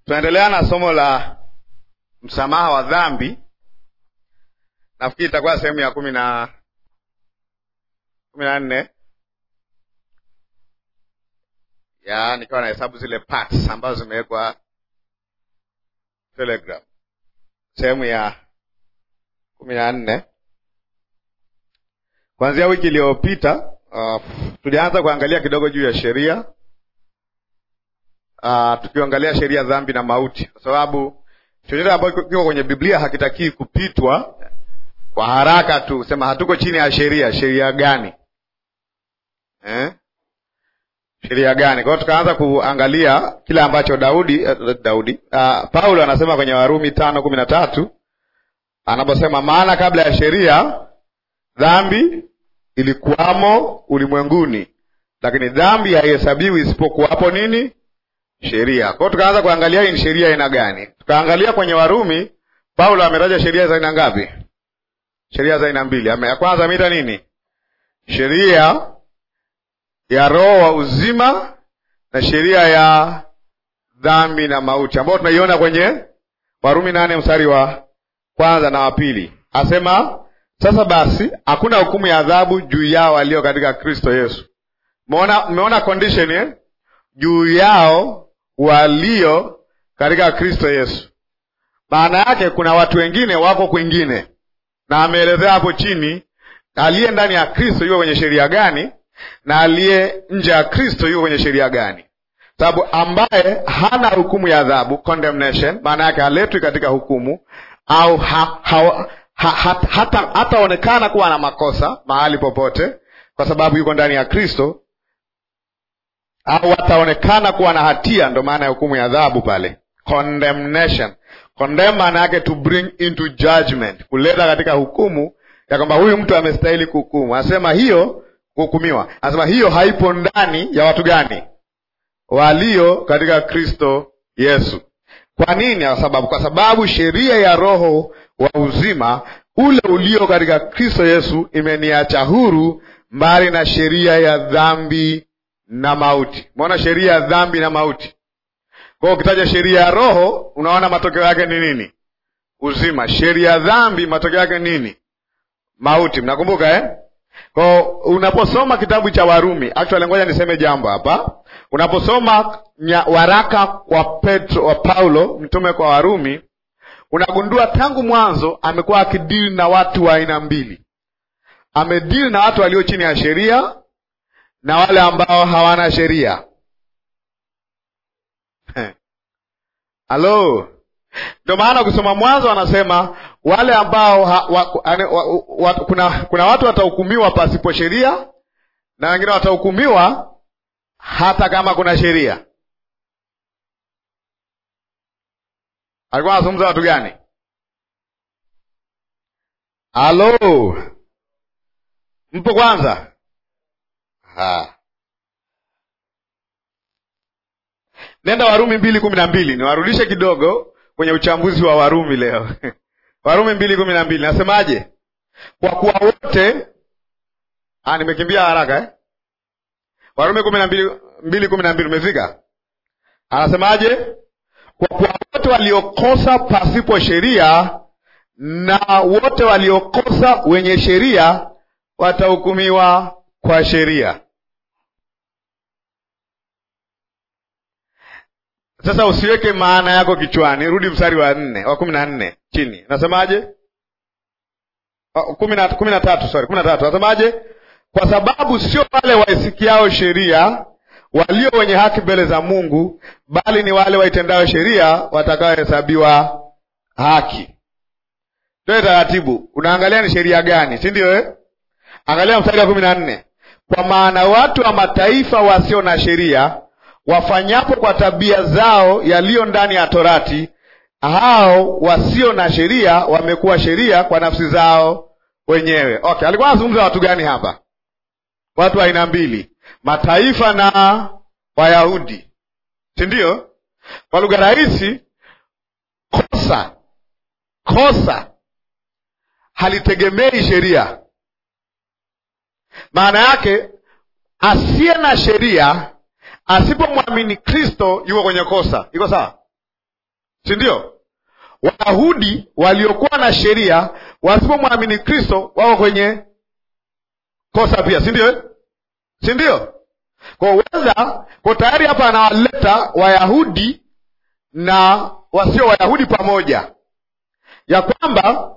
tunaendelea na somo la msamaha wa dhambi. Nafikiri itakuwa sehemu ya kumi na kumi na nne ya nikiwa na hesabu zile parts ambazo zimewekwa Telegram, sehemu ya kumi na nne. Kuanzia wiki iliyopita uh, tulianza kuangalia kidogo juu ya sheria uh, tukiangalia sheria dhambi na mauti, kwa sababu chochote ambacho kiko kwenye Biblia hakitakii kupitwa kwa haraka tu sema hatuko chini ya sheria. Sheria gani eh? sheria gani? Kwa hiyo tukaanza kuangalia kile ambacho Daudi uh, Daudi uh, Paulo anasema kwenye Warumi tano kumi na tatu anaposema, maana kabla ya sheria dhambi ilikuwamo ulimwenguni, lakini dhambi haihesabiwi isipokuwapo nini? Sheria. Kwa hiyo tukaanza kuangalia hii ni sheria aina gani. Tukaangalia kwenye Warumi, Paulo ametaja sheria za aina ngapi? Sheria za aina mbili. Ya kwanza ameita nini? Sheria ya roho wa uzima na sheria ya dhambi na mauti, ambayo tunaiona kwenye Warumi nane mstari wa kwanza na wa pili. Asema sasa basi hakuna hukumu ya adhabu juu yao walio katika Kristo Yesu. Mmeona condition eh? juu yao walio katika Kristo Yesu. Maana yake kuna watu wengine wako kwingine, na ameelezea hapo chini, aliye ndani ya Kristo yuko kwenye sheria gani na aliye nje ya Kristo yuko kwenye sheria gani? Sababu ambaye hana hukumu ya adhabu condemnation, maana yake haletwi katika hukumu au ha, ha, ha, ha, hata hataonekana kuwa na makosa mahali popote, kwa sababu yuko ndani ya Kristo au ataonekana kuwa na hatia. Ndo maana ya hukumu ya adhabu pale, condemnation. Condemn maana yake to bring into judgment, kuleta katika hukumu ya kwamba huyu mtu amestahili kuhukumu. Anasema hiyo kuhukumiwa, anasema hiyo haipo ndani ya watu gani? Walio katika Kristo Yesu. Kwa nini? Kwa sababu kwa sababu sheria ya roho wa uzima ule ulio katika Kristo Yesu imeniacha huru mbali na sheria ya dhambi na mauti. Umeona sheria ya dhambi na mauti. Kwa hiyo ukitaja sheria ya roho, unaona matokeo yake ni nini? Uzima. Sheria ya dhambi, matokeo yake nini? Mauti. Mnakumbuka eh? Kwa unaposoma kitabu cha Warumi, actually ngoja niseme jambo hapa. Unaposoma waraka wa Petro wa Paulo mtume kwa Warumi, unagundua tangu mwanzo amekuwa akidili na watu wa aina mbili. Amedili na watu walio chini ya sheria na wale ambao hawana sheria. Halo, ndio maana ukisoma Mwanzo anasema wale ambao ha, wa, ane, wa, wa, kuna, kuna watu watahukumiwa pasipo sheria na wengine watahukumiwa hata kama kuna sheria. Alikuwa anazungumza watu gani? Halo, mpo kwanza? Ha. Nenda Warumi mbili kumi na mbili niwarudishe kidogo kwenye uchambuzi wa Warumi leo Warumi mbili kumi na mbili nasemaje? Kwa kuwa wote ah, nimekimbia haraka eh? Warumi kumi na mbili mbili kumi na mbili umefika? Anasemaje? Kwa kuwa wote waliokosa pasipo sheria na wote waliokosa wenye sheria watahukumiwa kwa sheria. Sasa usiweke maana yako kichwani, rudi mstari wa nne wa kumi na nne chini, nasemaje? kumi na tatu sorry, kumi na tatu nasemaje? Kwa sababu sio wale waisikiao sheria walio wenye haki mbele za Mungu, bali ni wale waitendao sheria watakaohesabiwa haki. Toe taratibu, unaangalia ni sheria gani, si ndio eh? Angalia mstari wa kumi na nne kwa maana watu wa mataifa wasio na sheria wafanyapo kwa tabia zao yaliyo ndani ya Torati, hao wasio na sheria wamekuwa sheria kwa nafsi zao wenyewe. Okay, alikuwa anazungumza watu gani hapa? Watu wa aina mbili, mataifa na Wayahudi, si ndio? Kwa lugha rahisi, kosa kosa halitegemei sheria. Maana yake asiye na sheria asipomwamini Kristo yuko kwenye kosa. Iko sawa? si ndio? Wayahudi waliokuwa na sheria wasipomwamini Kristo wako kwenye kosa pia, si ndio? si ndio? Kwa weza kwa tayari hapa anawaleta Wayahudi na wasio Wayahudi pamoja, ya kwamba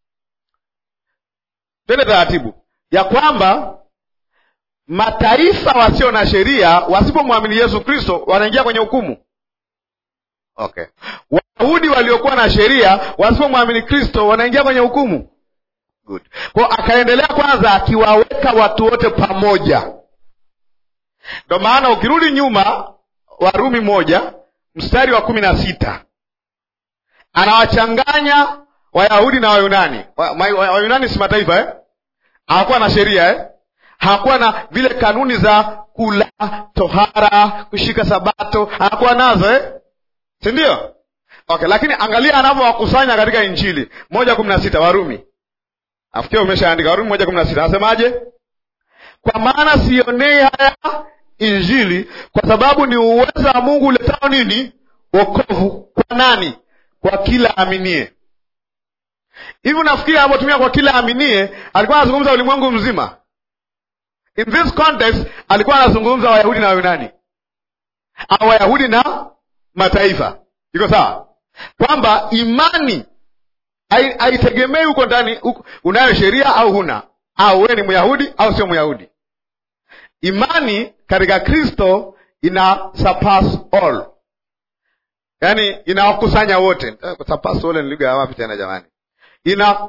twende taratibu, ya kwamba mataifa wasio na sheria wasipomwamini Yesu Kristo wanaingia kwenye hukumu. Okay, Wayahudi waliokuwa na sheria wasipomwamini Kristo wanaingia kwenye hukumu. Good. Kwa akaendelea kwanza akiwaweka watu wote pamoja. Ndo maana ukirudi nyuma, Warumi moja mstari wa kumi na sita anawachanganya Wayahudi na Wayunani. Wayunani si mataifa eh? hawakuwa na sheria eh? hawakuwa na vile kanuni za kula, tohara, kushika sabato, hawakuwa nazo eh? si ndio? Okay, lakini angalia anavyowakusanya katika Injili moja kumi na sita Warumi afikia umeshaandika Warumi moja kumi na sita anasemaje? Kwa maana sionei haya Injili kwa sababu ni uweza wa Mungu uletao nini? Wokovu kwa nani? Kwa kila aminie. Hivi unafikiri anapotumia kwa kila aminie alikuwa anazungumza ulimwengu mzima? In this context alikuwa anazungumza Wayahudi na Wayunani au Wayahudi na mataifa. Iko sawa? Kwamba imani haitegemei huko ndani unayo sheria au huna, au wewe ni Myahudi au sio Myahudi. Imani katika Kristo ina surpass all, yaani inawakusanya wote. Surpass all ni lugha ya wapi tena jamani? Ina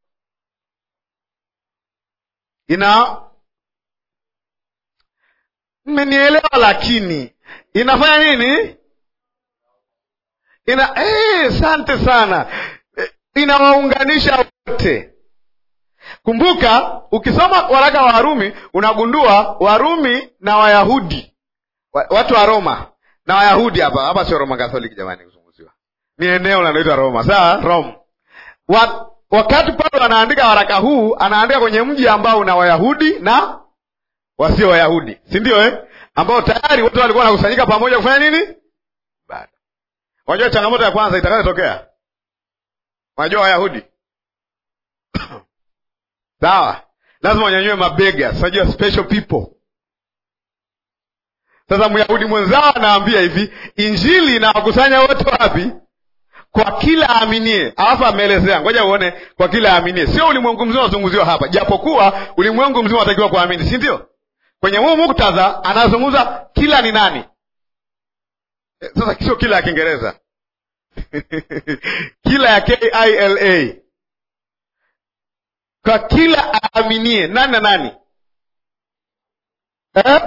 ina mmenielewa, lakini inafanya nini? Ina asante eh, sana inawaunganisha wote. Kumbuka, ukisoma waraka wa Warumi unagundua Warumi na Wayahudi, watu wa Roma na Wayahudi. Hapa hapa sio Roma Katholiki jamani, kuzunguziwa ni eneo linaloitwa Roma, sawa Rome. Wa, wakati Paulo anaandika waraka huu anaandika kwenye mji ambao una Wayahudi na wasio Wayahudi, si ndio eh? ambao tayari watu walikuwa wanakusanyika pamoja kufanya nini? Bado unajua changamoto ya kwanza itakayotokea Unajua Wayahudi sawa, lazima wanyanyue mabega, unajua special people. Sasa Myahudi mwenzao anaambia hivi, injili inawakusanya wote wapi? Kwa kila aaminie. Alafu ameelezea, ngoja uone, kwa kila aaminie. Sio ulimwengu mzima unazungumziwa hapa, japokuwa ulimwengu mzima unatakiwa kuamini, si ndio? Kwenye huu muktadha anazungumza kila ni nani? Sasa sio kila ya Kiingereza kila ya kila kwa kila aaminie nani na nani eh?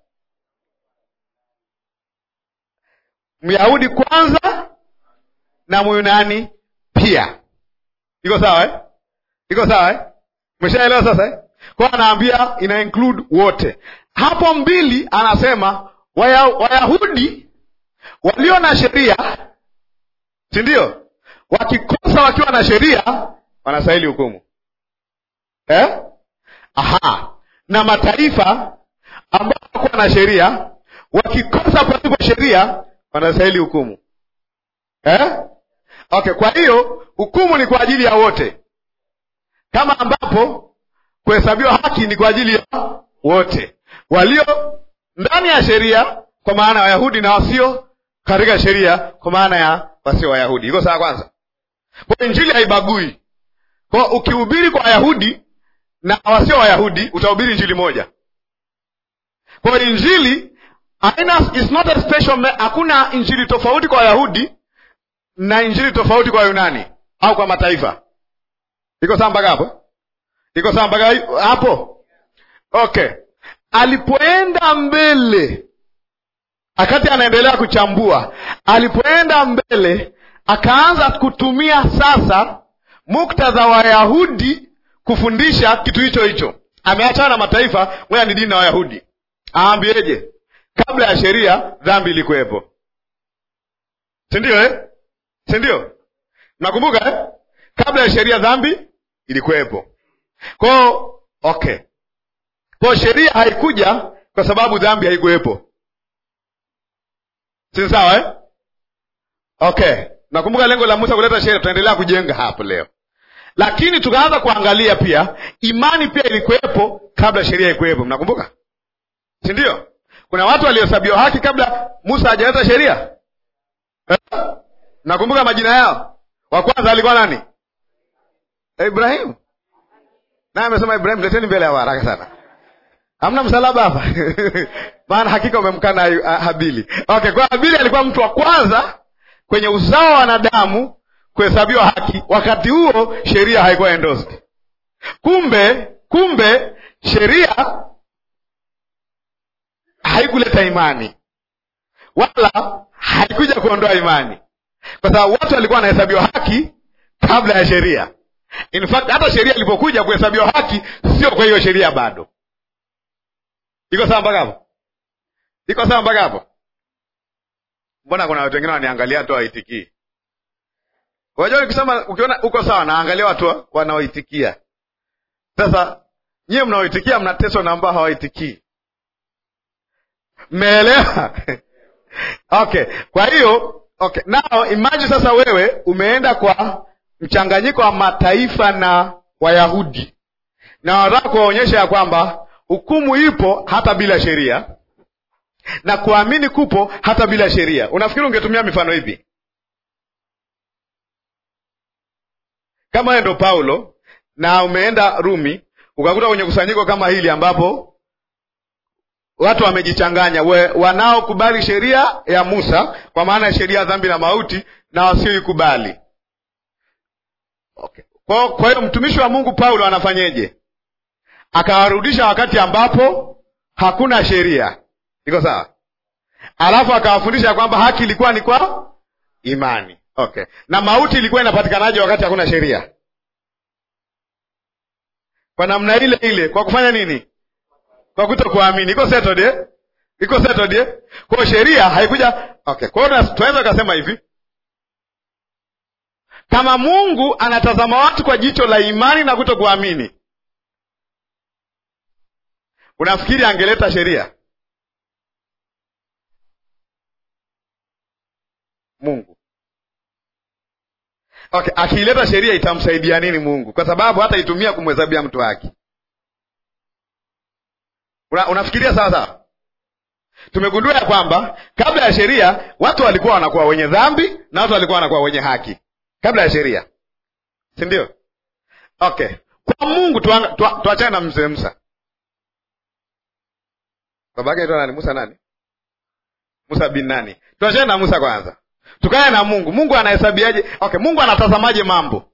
Myahudi kwanza na Myunani pia. Iko sawa eh? Iko sawa eh? Umeshaelewa sasa eh? Kwa anaambia ina include wote. Hapo mbili anasema waya, Wayahudi walio na sheria si ndio? Wakikosa wakiwa na sheria wanastahili hukumu eh? Aha, na mataifa ambao hawakuwa na sheria wakikosa pasipo sheria wanastahili hukumu eh? Okay, kwa hiyo hukumu ni kwa ajili ya wote, kama ambapo kuhesabiwa haki ni kwa ajili ya wote walio ndani ya sheria, kwa maana ya Wayahudi na wasio katika sheria, kwa maana ya wasio Wayahudi. Iko sawa? Kwanza, kwa injili haibagui. Kwa ukihubiri kwa Wayahudi na wasio Wayahudi utahubiri injili moja. Kwa injili haina, is not a special, hakuna injili tofauti kwa Wayahudi na injili tofauti kwa Yunani au kwa mataifa. Iko sawa mpaka hapo? Iko sawa mpaka hapo? Okay. Alipoenda mbele akati anaendelea kuchambua, alipoenda mbele akaanza kutumia sasa muktadha wa Wayahudi kufundisha kitu hicho hicho. Ameachana na mataifa, ngoja ni dini na Wayahudi. Aambieje? Kabla ya sheria dhambi ilikuwepo, si ndio eh? si ndio? Nakumbuka eh? Kabla ya sheria dhambi ilikuwepo. Kwao okay, kwao sheria haikuja kwa sababu dhambi haikuwepo, si sawa eh? Okay, nakumbuka lengo la Musa kuleta sheria, tutaendelea kujenga hapo leo, lakini tukaanza kuangalia pia imani pia ilikuwepo kabla sheria ikuwepo. Mnakumbuka, si ndio? Kuna watu waliohesabiwa haki kabla Musa hajaleta sheria. Nakumbuka majina yao. Wa kwanza alikuwa nani? Ibrahimu. Naye amesema Ibrahimu, leteni mbele ya haraka sana. Hamna msalaba hapa maana hakika umemkana Habili. Okay, kwa Habili alikuwa mtu wa kwanza kwenye uzao wa wanadamu kuhesabiwa haki. Wakati huo sheria haikuwa endorsed. Kumbe kumbe sheria haikuleta imani wala haikuja kuondoa imani, kwa sababu watu walikuwa wanahesabiwa haki kabla ya sheria. In fact hata sheria ilipokuja kuhesabiwa haki, sio kwa hiyo sheria bado. Iko sawa mpaka hapo? Iko sawa mpaka hapo? Mbona kuna watu wengine waniangalia tu waitikii? Unajua, nikisema ukiona uko sawa, naangalia watu wanaoitikia. Sasa nyie mnaoitikia mnateswa na ambao hawaitikii. Mmeelewa? Okay, kwa hiyo okay, now imagine sasa wewe umeenda kwa mchanganyiko wa mataifa na Wayahudi na wanataka kuwaonyesha ya kwamba hukumu ipo hata bila sheria na kuamini kupo hata bila sheria. Unafikiri ungetumia mifano ipi? Kama wewe ndo Paulo na umeenda Rumi ukakuta kwenye kusanyiko kama hili ambapo watu wamejichanganya, wanaokubali sheria ya Musa kwa maana ya sheria ya dhambi na mauti na wasioikubali. Okay. Kwa hiyo mtumishi wa Mungu Paulo anafanyeje? Akawarudisha wakati ambapo hakuna sheria, iko sawa, alafu akawafundisha kwamba haki ilikuwa ni kwa imani. Okay, na mauti ilikuwa inapatikanaje wakati hakuna sheria? Kwa namna ile ile, kwa kufanya nini? Kwa kuto kuamini. Iko settled eh? Iko settled eh? Kwa sheria haikuja. Okay, kwa hiyo tunaweza kusema hivi kama Mungu anatazama watu kwa jicho la imani na kuto kuamini, unafikiri angeleta sheria? Mungu okay, akiileta sheria itamsaidia nini Mungu? Kwa sababu hata itumia kumhesabia mtu haki. Una, unafikiria sawa sawa? Tumegundua ya kwamba kabla ya sheria watu walikuwa wanakuwa wenye dhambi na watu walikuwa wanakuwa wenye haki kabla ya sheria, si ndio? Okay, kwa Mungu tuachane tu, na mzee Musa. Babake aitwa nani? Musa nani? Musa bin nani? Tuachane na Musa kwanza, tukae na Mungu. Mungu anahesabiaje? Okay, Mungu anatazamaje mambo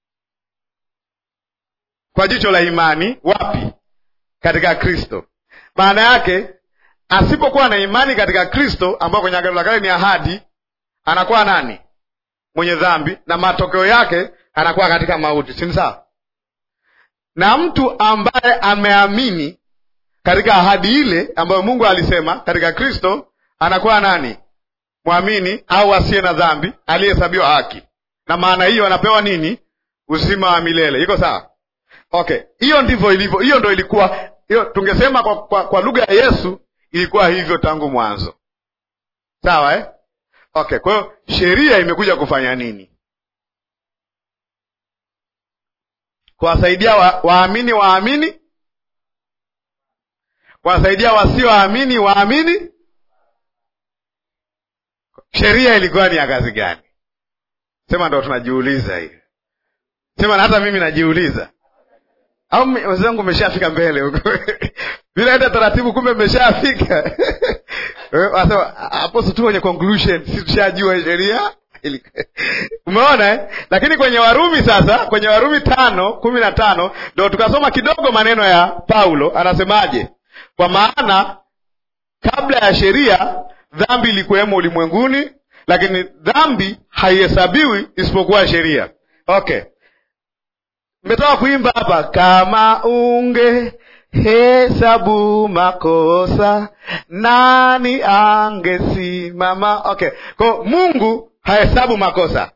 kwa jicho la imani? Wapi? Katika Kristo. Maana yake asipokuwa na imani katika Kristo, ambao kwenye Agano la Kale ni ahadi, anakuwa nani? Mwenye dhambi, na matokeo yake anakuwa katika mauti, si sawa? Na mtu ambaye ameamini katika ahadi ile ambayo Mungu alisema katika Kristo, anakuwa nani? Mwamini au asiye na dhambi, aliyehesabiwa haki, na maana hiyo anapewa nini? Uzima wa milele. Iko sawa? Okay, hiyo ndivyo ilivyo. Hiyo ndo ilikuwa hiyo, tungesema kwa, kwa, kwa lugha ya Yesu ilikuwa hivyo tangu mwanzo, sawa eh? Okay, kwa hiyo sheria imekuja kufanya nini? Kuwasaidia waamini wa waamini, kuwasaidia wasioamini waamini. Sheria ilikuwa ni ya kazi gani? Sema ndo tunajiuliza hiyo, sema na hata mimi najiuliza au wenzangu mmeshafika mbele huko bila enda taratibu, kumbe mmeshafika wasema hapo tu kwenye conclusion, si tushajua sheria umeona eh? Lakini kwenye Warumi sasa, kwenye Warumi tano kumi na tano ndo tukasoma kidogo maneno ya Paulo, anasemaje? Kwa maana kabla ya sheria dhambi ilikuwemo ulimwenguni, lakini dhambi haihesabiwi isipokuwa sheria. Okay. Mmetoka kuimba hapa, kama unge hesabu makosa nani angesimama? Okay, kwa Mungu hahesabu makosa,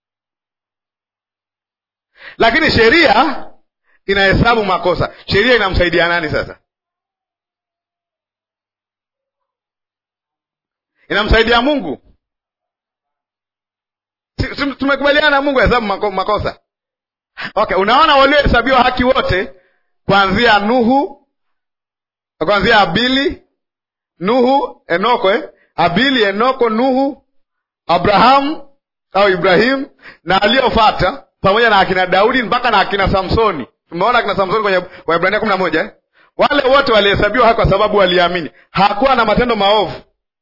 lakini sheria inahesabu makosa. Sheria inamsaidia nani sasa? Inamsaidia Mungu? tumekubaliana na Mungu hesabu mako, makosa okay. Unaona waliohesabiwa haki wote kuanzia Nuhu, kuanzia Abili, Nuhu, Enoko eh? Abili, Enoko, Nuhu, Abrahamu au Ibrahimu na aliyofata pamoja na akina Daudi mpaka na akina Samsoni. Tumeona akina Samsoni kwenye Waebrania kumi na moja eh? Wale wote walihesabiwa haki kwa sababu waliamini, hakuwa na matendo maovu.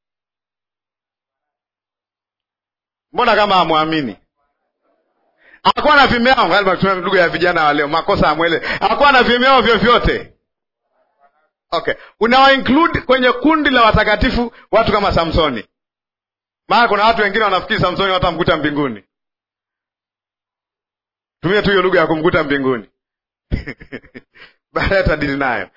Mbona kama hamwamini? Hakuwa na vimeo, lugha ya vijana wa leo, makosa amwele. Hakuwa na vimeo vyovyote. Okay, unawa include kwenye kundi la watakatifu watu kama Samsoni, maana kuna watu wengine wanafikiri Samsoni watamkuta mbinguni. Tumia tu hiyo lugha ya kumkuta mbinguni baadaye tadili nayo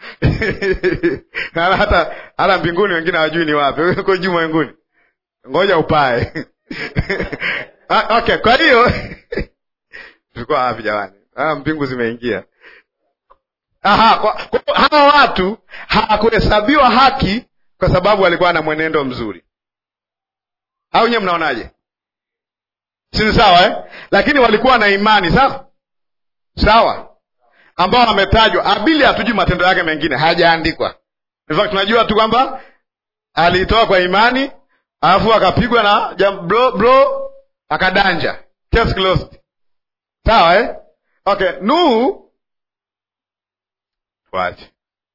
hata hata mbinguni wengine hawajui ni wapi, uko juu mwenguni, ngoja upae okay. Kwa hiyo tulikuwa wapi jamani? Ah, mbingu zimeingia. Aha, kwa, kwa, hawa watu hawakuhesabiwa haki kwa sababu walikuwa na mwenendo mzuri, au nyewe mnaonaje? Si sawa eh? Lakini walikuwa na imani sawa sawa, ambao wametajwa. Abili hatujui matendo yake mengine, hajaandikwa. In fact tunajua tu kwamba aliitoa kwa imani, alafu akapigwa na jam, bro, bro akadanja, case closed. Sawa eh? Okay, Nuhu Wache.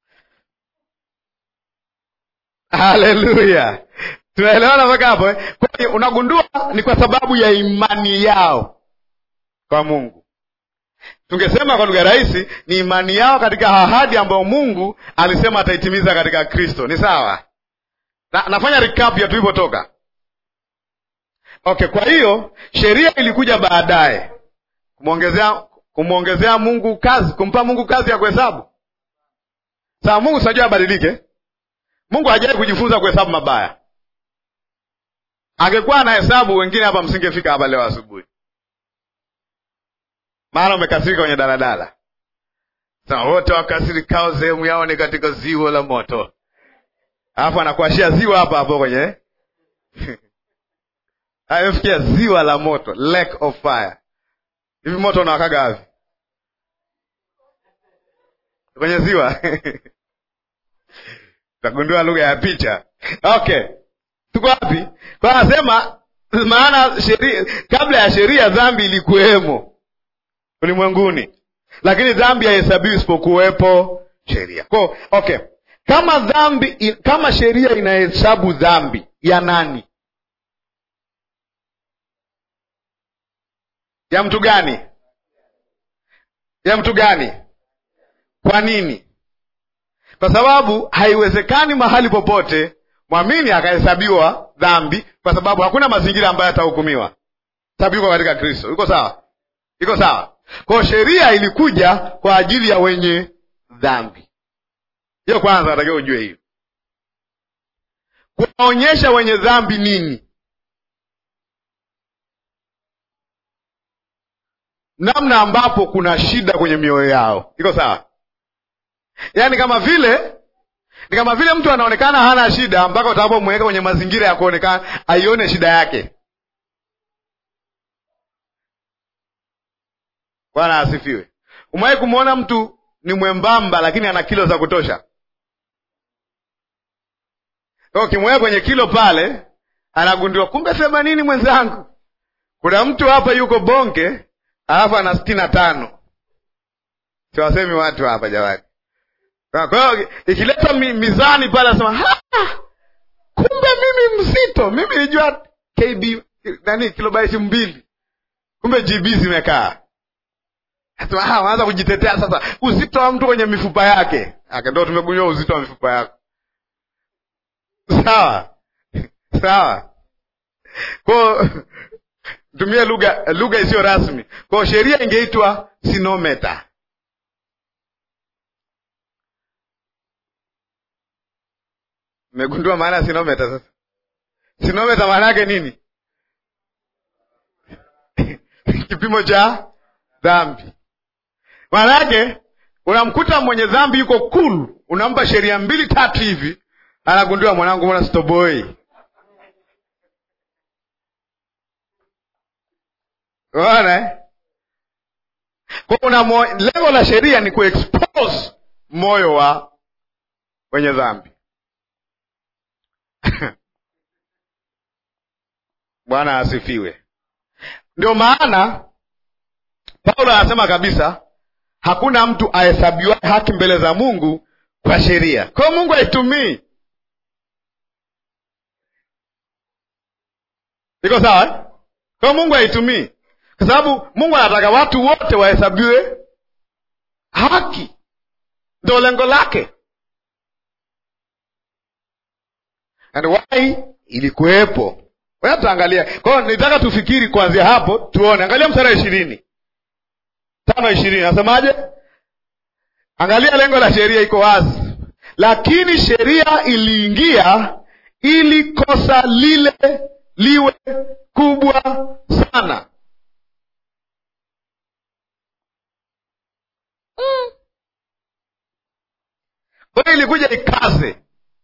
Haleluya, tunaelewana mpaka hapo eh? Kwa hiyo unagundua ni kwa sababu ya imani yao kwa Mungu. Tungesema kwa lugha rahisi, ni imani yao katika ahadi ambayo Mungu alisema ataitimiza katika Kristo. Ni sawa na, nafanya recap ya tulipotoka. Okay, kwa hiyo sheria ilikuja baadaye kumwongezea kumwongezea Mungu kazi, kumpa Mungu kazi ya kuhesabu Sawa, Mungu sinajua abadilike. Mungu hajawahi kujifunza kuhesabu mabaya. Angekuwa ana hesabu, wengine hapa msingefika hapa leo asubuhi, maana umekasirika kwenye daladala. Sasa wote wakasirikao sehemu yao ni katika ziwa la moto, alafu anakuashia ziwa hapa hapo kwenye amefikia ziwa la moto, lake of fire. Hivi moto unawakaga wapi? Kwenye ziwa Utagundua lugha ya picha. Okay, tuko wapi? Kwa anasema maana sheria, kabla ya sheria dhambi ilikuwemo ulimwenguni, lakini dhambi haihesabiwi isipokuwepo sheria. Kwa okay, kama dhambi, kama sheria inahesabu dhambi ya nani? Ya mtu gani? Ya mtu gani? Kwa nini? Kwa sababu haiwezekani mahali popote mwamini akahesabiwa dhambi, kwa sababu hakuna mazingira ambayo atahukumiwa. Sababu yuko katika Kristo. Iko sawa? Iko sawa? Kwa hiyo sheria ilikuja kwa ajili ya wenye dhambi. Hiyo kwanza natakiwa ujue hiyo, kuwaonyesha wenye dhambi nini, namna ambapo kuna shida kwenye mioyo yao. Iko sawa? Yaani kama vile ni kama vile mtu anaonekana hana shida mpaka utakapomweka kwenye mazingira ya kuonekana aione shida yake. Bwana asifiwe. Umewahi kumwona mtu ni mwembamba lakini ana kilo za kutosha? Ukimweka kwenye kilo pale, anagundua kumbe themanini mwenzangu. Kuna mtu hapa yuko bonge alafu ana sitini na tano. Siwasemi watu hapa jamani. Kwa hiyo ikileta mizani pale, anasema kumbe mimi mzito, mimi nilijua kb nani kilobaiti mbili, kumbe gb zimekaa. Anaanza kujitetea sasa, uzito wa mtu kwenye mifupa yake. Ndo tumegundua uzito wa mifupa yako. Sawa sawa, kwao tumie lugha lugha isiyo rasmi. Kwao sheria ingeitwa sinometa Mmegundua maana ya sinometa sasa? Sinometa maana yake nini? Kipimo cha dhambi. Maana yake unamkuta mwenye dhambi yuko cool, unampa sheria mbili tatu hivi, anagundua mwanangu, mbona stoboi? unaona eh? kwa una mo... lengo la sheria ni kuexpose moyo wa wenye dhambi bwana asifiwe ndio maana paulo anasema kabisa hakuna mtu ahesabiwa haki mbele za mungu kwa sheria kwayo mungu haitumii iko sawa eh? kwayo mungu haitumii kwa sababu mungu anataka watu wote wahesabiwe haki ndo lengo lake and why ilikuwepo Wewe tutaangalia kwa hiyo nitaka tufikiri kuanzia hapo tuone angalia mstari wa ishirini tano ishirini nasemaje angalia lengo la sheria iko wazi lakini sheria iliingia ili kosa lile liwe kubwa sana kwa hiyo ilikuja ikaze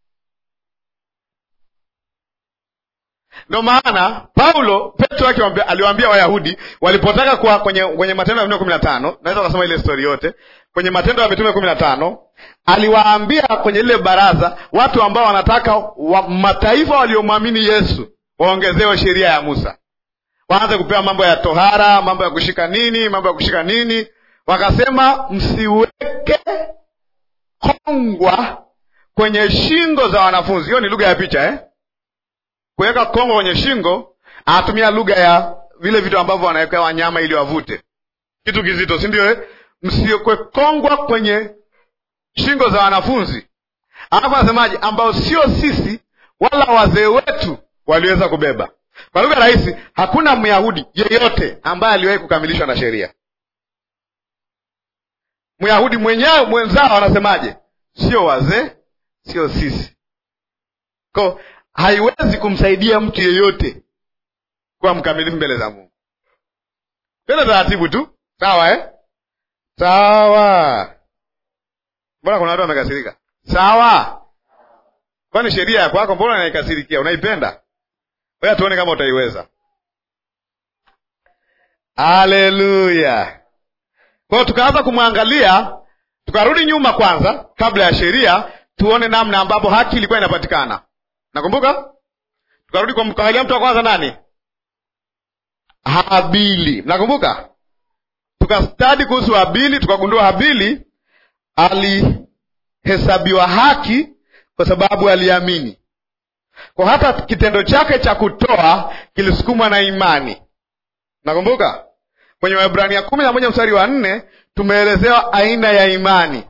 ndo maana paulo petro akiwaambia- aliwaambia wayahudi walipotaka kuwa kwenye, kwenye matendo ya mitume kumi na tano naweza ukasoma ile stori yote kwenye matendo ya mitume kumi na tano aliwaambia kwenye lile baraza watu ambao wanataka wa, mataifa waliomwamini yesu waongezewe sheria ya musa waanze kupewa mambo ya tohara mambo ya kushika nini mambo ya kushika nini wakasema msiweke kongwa kwenye shingo za wanafunzi hiyo ni lugha ya picha eh? kuweka kongo kwenye shingo anatumia lugha ya vile vitu ambavyo wanawekea wanyama ili wavute kitu kizito si ndio eh? msiwekwe kongwa kwenye shingo za wanafunzi alafu anasemaje ambao sio sisi wala wazee wetu waliweza kubeba kwa lugha rahisi hakuna myahudi yeyote ambaye aliwahi kukamilishwa na sheria myahudi mwenyewe mwenzao anasemaje sio wazee sio sisi ko haiwezi kumsaidia mtu yeyote kuwa mkamilifu mbele za mungu tena taratibu tu sawa eh? sawa mbona kuna watu wamekasirika sawa kwani sheria ya kwako mbona unaikasirikia unaipenda oya tuone kama utaiweza haleluya kwao tukaanza kumwangalia tukarudi nyuma kwanza kabla ya sheria tuone namna ambapo haki ilikuwa inapatikana nakumbuka tukarudi kwa mkaangalia mtu wa kwanza nani habili mnakumbuka tukastadi kuhusu habili tukagundua habili alihesabiwa haki kwa sababu aliamini kwa hata kitendo chake cha kutoa kilisukumwa na imani nakumbuka kwenye waebrania kumi na moja mstari wa nne tumeelezewa aina ya imani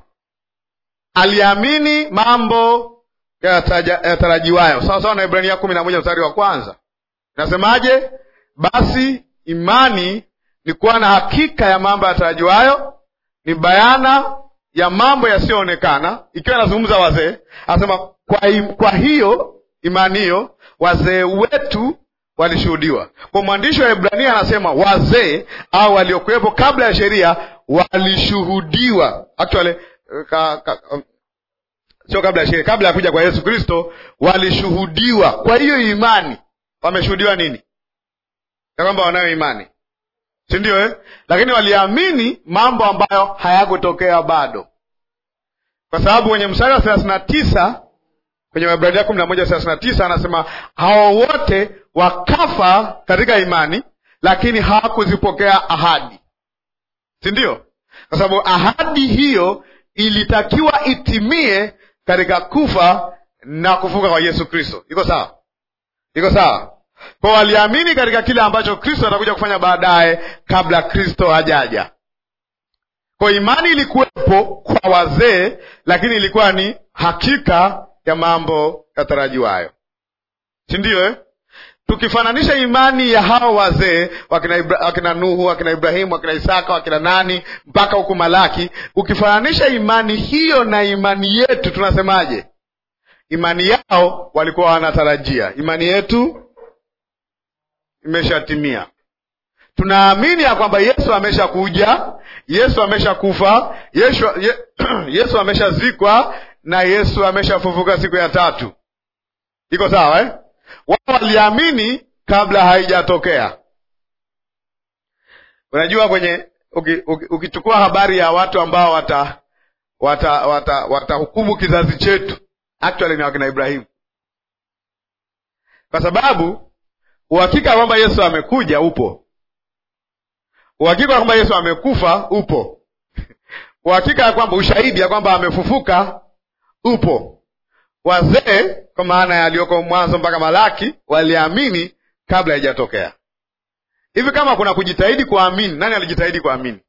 aliamini mambo yataja- yatarajiwayo sawa sawa na ibrania kumi na moja mstari wa kwanza inasemaje basi imani ni kuwa na hakika ya mambo yatarajiwayo ni bayana ya mambo yasiyoonekana ikiwa inazungumza wazee anasema kwa, im- kwa hiyo imani hiyo wazee wetu walishuhudiwa kwa mwandishi wa ibrania anasema wazee au waliokuwepo kabla ya sheria walishuhudiwa actually ka, ka, sio kabla ya sheria kabla ya kuja kwa yesu kristo walishuhudiwa kwa hiyo imani wameshuhudiwa nini ya kwamba wanayo imani si ndio eh? lakini waliamini mambo ambayo hayakutokea bado kwa sababu kwenye mstari wa thelathini na tisa kwenye Waebrania kumi na moja thelathini na tisa anasema hao wote wakafa katika imani lakini hawakuzipokea ahadi si ndio kwa sababu ahadi hiyo ilitakiwa itimie katika kufa na kufuka kwa yesu kristo iko sawa iko sawa kwa waliamini katika kile ambacho kristo atakuja kufanya baadaye kabla kristo hajaja kwa imani ilikuwepo kwa wazee lakini ilikuwa ni hakika ya mambo yatarajiwayo si ndio eh? tukifananisha imani ya hao wazee wakina, Ibra, wakina nuhu wakina ibrahimu wakina isaka wakina nani mpaka huku malaki ukifananisha imani hiyo na imani yetu tunasemaje imani yao walikuwa wanatarajia imani yetu imeshatimia tunaamini ya kwamba yesu ameshakuja yesu ameshakufa yesu, ye, yesu ameshazikwa na yesu ameshafufuka siku ya tatu iko sawa eh? wao waliamini kabla haijatokea unajua kwenye ukichukua uki, uki habari ya watu ambao wata watahukumu wata, wata kizazi chetu actually ni wakina Ibrahimu, kwa sababu uhakika kwamba Yesu amekuja upo, uhakika kwamba Yesu amekufa upo, uhakika ya kwamba ushahidi ya kwamba amefufuka upo. Wazee kwa maana yaliyoko Mwanzo mpaka Malaki waliamini kabla haijatokea. Hivi kama kuna kujitahidi kuamini, nani alijitahidi kuamini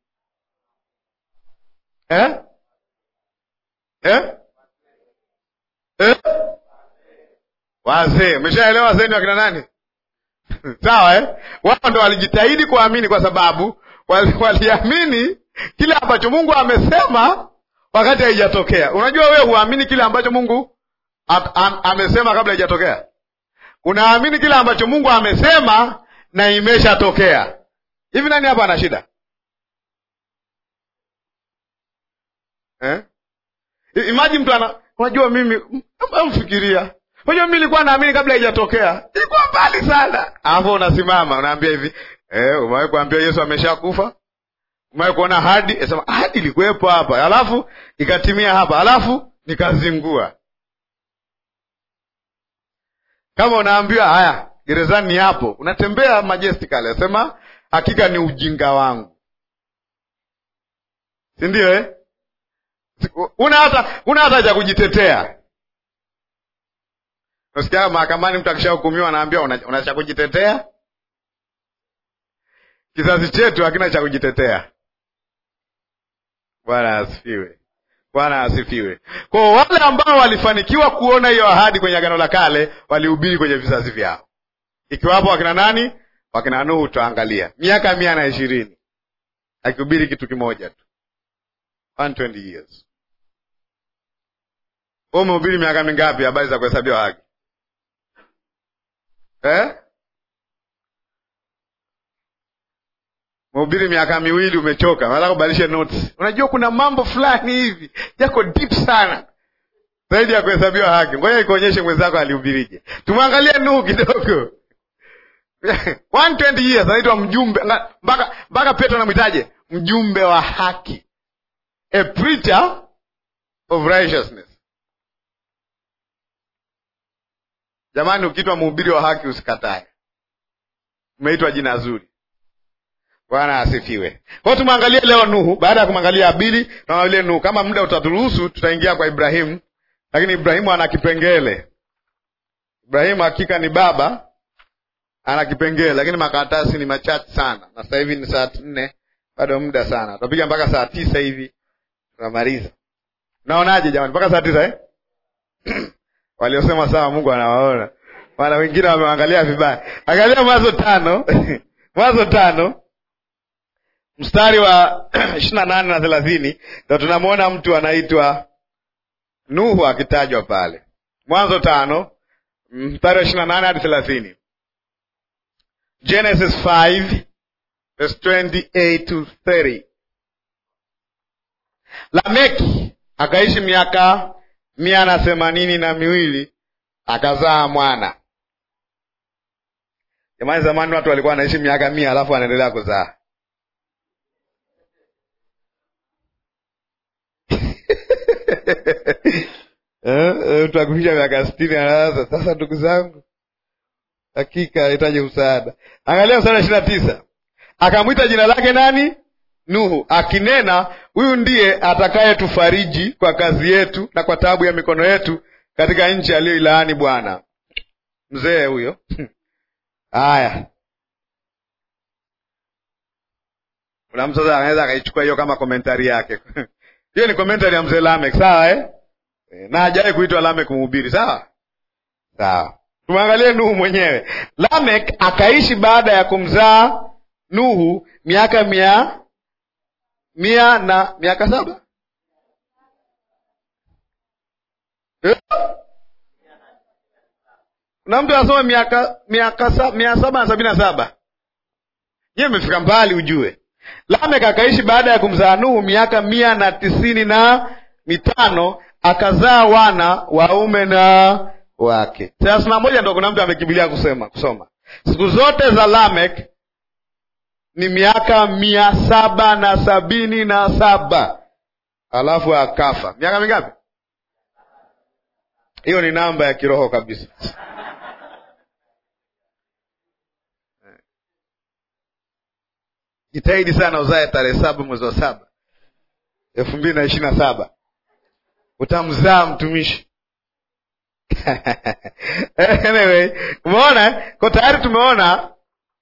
eh? Eh? Eh? Wazee, umeshaelewa wazee ni wakina nani? Sawa eh? Wao ndo walijitahidi kuamini kwa sababu waliamini kile ambacho Mungu amesema wakati haijatokea. Unajua wewe huamini kile ambacho Mungu am, am, amesema kabla haijatokea. Unaamini kile ambacho Mungu amesema na imeshatokea. Hivi nani hapa ana shida eh? Imagine mtu ana unajua mimi mfikiria. Unajua mimi nilikuwa naamini kabla haijatokea. Ilikuwa mbali sana. Hapo unasimama unaambia hivi, eh, umewahi kuambia Yesu ameshakufa? Umewahi kuona ahadi? Esema ahadi ilikuwepo hapa. Alafu ikatimia hapa. Alafu nikazingua. Kama unaambiwa haya, gerezani ni hapo. Unatembea majestically. Asema hakika ni ujinga wangu. Si ndio eh? una hata una hata cha kujitetea. Nasikia mahakamani mtu akishahukumiwa anaambiwa una, una cha kujitetea. Kizazi chetu hakina cha kujitetea. Bwana asifiwe, Bwana asifiwe. Kwa wale ambao walifanikiwa kuona hiyo ahadi kwenye Agano la Kale walihubiri kwenye vizazi vyao, ikiwapo wakina nani? Wakina Nuhu. Tutaangalia miaka mia na ishirini akihubiri kitu kimoja tu 120 years. Wewe umehubiri miaka mingapi habari za kuhesabiwa haki eh? Umehubiri miaka miwili, umechoka, nataka kubadilisha notes. Unajua kuna mambo fulani hivi yako deep sana zaidi ya kuhesabiwa haki. Ngoja ikuonyeshe mwenzako alihubirije. Tumwangalie Nuhu kidogo 120 years, anaitwa mjumbe mpaka mpaka Petro anamwitaje? Mjumbe wa haki A preacher of righteousness. Jamani, ukitwa mhubiri wa haki usikatae, umeitwa jina zuri. Bwana asifiwe. Kwao tumwangalie leo Nuhu. Baada ya kumwangalia Abili, tuangalie Nuhu. Kama muda utaturuhusu, tutaingia kwa Ibrahimu, lakini Ibrahimu ana kipengele. Ibrahimu hakika ni baba, ana kipengele, lakini makaratasi ni machache sana, na sasa hivi ni saa nne, bado muda sana, tutapiga mpaka saa tisa hivi tunamaliza. Naonaje jamani, mpaka saa tisa eh? Waliosema sawa, Mungu anawaona, maana wengine wameangalia vibaya. Angalia Mwanzo tano Mwanzo tano mstari wa ishirini na nane na thelathini ndo tunamwona mtu anaitwa Nuhu akitajwa pale. Mwanzo tano mstari wa ishirini na nane hadi thelathini Genesis 5 verse 28 to 30. Lameki akaishi miaka mia na themanini na miwili akazaa mwana. Jamani, zamani watu walikuwa wanaishi miaka mia alafu wanaendelea kuzaa. mtu akuisha miaka sitini anaanza sasa, ndugu zangu, hakika ahitaji msaada. Angalia mstari wa ishirini na tisa akamwita jina lake nani? Nuhu, akinena huyu ndiye atakayetufariji kwa kazi yetu na kwa taabu ya mikono yetu katika nchi aliyoilaani Bwana. Mzee huyo haya, kuna mtu sasa anaweza akaichukua hiyo kama komentari yake hiyo ni komentari ya mzee Lamek, sawa eh? na hajawahi kuitwa Lamek mhubiri, sawa sawa. Tumwangalie Nuhu mwenyewe. Lamek akaishi baada ya kumzaa Nuhu miaka mia mia na miaka saba eh? Kuna mtu anasoma miaka miaka mia saba na sabini na saba nyewe imefika mbali ujue. Lamek akaishi baada ya kumzaa Nuhu miaka mia na tisini na mitano akazaa wana waume na wake. Thelathini na moja ndo kuna mtu amekimbilia kusema kusoma siku zote za Lamek ni miaka mia saba na sabini na saba alafu akafa. Miaka mingapi? Hiyo ni namba ya kiroho kabisa. Jitahidi sana uzae tarehe saba mwezi wa saba elfu mbili na ishirini na saba utamzaa mtumishi. Anyway, umeona kwa tayari tumeona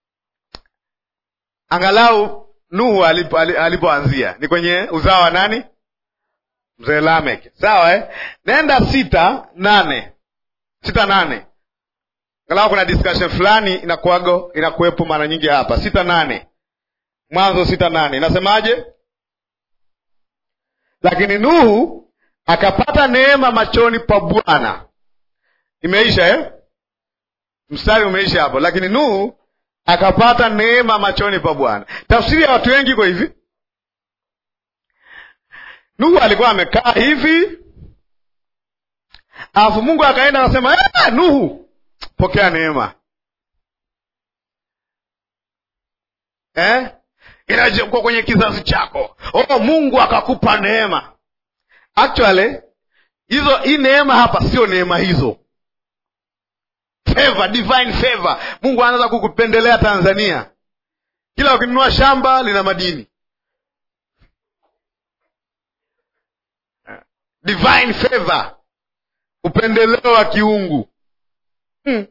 angalau Nuhu alipo, alipoanzia ni kwenye uzao wa nani? Mzee Lamek, sawa eh? Nenda sita nane sita nane angalau kuna discussion fulani inakuago inakuwepo mara nyingi hapa. sita nane Mwanzo sita nane inasemaje? Lakini Nuhu akapata neema machoni pa Bwana. Imeisha eh? Mstari umeisha hapo. Lakini Nuhu akapata neema machoni pa Bwana. Tafsiri ya watu wengi iko hivi, Nuhu alikuwa amekaa hivi, alafu Mungu akaenda akasema, eh, Nuhu pokea neema eh? Inakuwa kwenye kizazi chako. Oh, Mungu akakupa neema. Actually hizo hii neema hapa sio neema hizo favor, divine favor. Mungu anaanza kukupendelea Tanzania, kila ukinunua shamba lina madini. Divine favor, upendeleo wa kiungu hmm.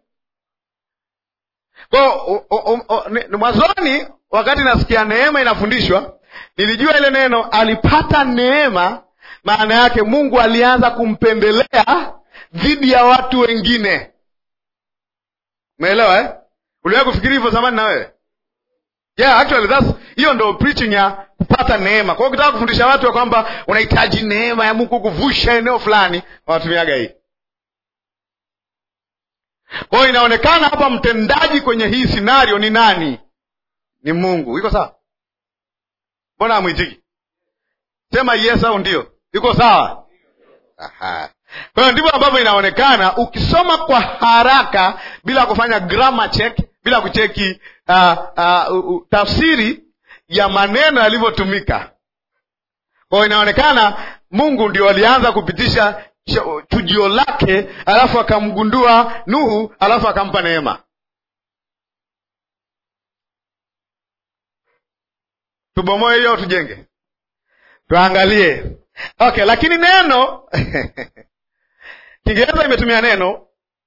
Kwa mwanzoni, wakati nasikia neema inafundishwa, nilijua ile neno alipata neema, maana yake Mungu alianza kumpendelea dhidi ya watu wengine. Umeelewa eh? Uliwahi kufikiri hivyo zamani na wewe? Yeah, actually that's hiyo ndo preaching ya kupata neema. Kwa hiyo ukitaka kufundisha watu ya kwamba unahitaji neema ya Mungu kuvusha eneo fulani, wanatumiaga hii. Kwa hiyo inaonekana hapa mtendaji kwenye hii scenario ni nani? Ni Mungu. Iko sawa? Mbona hamwitiki? Sema yes au ndio. Iko sawa? Aha. Kwa hiyo ndivyo ambavyo inaonekana ukisoma kwa haraka bila kufanya grammar check, bila kucheki uh, uh, uh, tafsiri ya maneno yalivyotumika. Kwa hiyo inaonekana Mungu ndio alianza kupitisha chujio lake, alafu akamgundua Nuhu, alafu akampa neema. Tubomoe hiyo, tujenge, tuangalie. Okay, lakini neno Kiingereza imetumia neno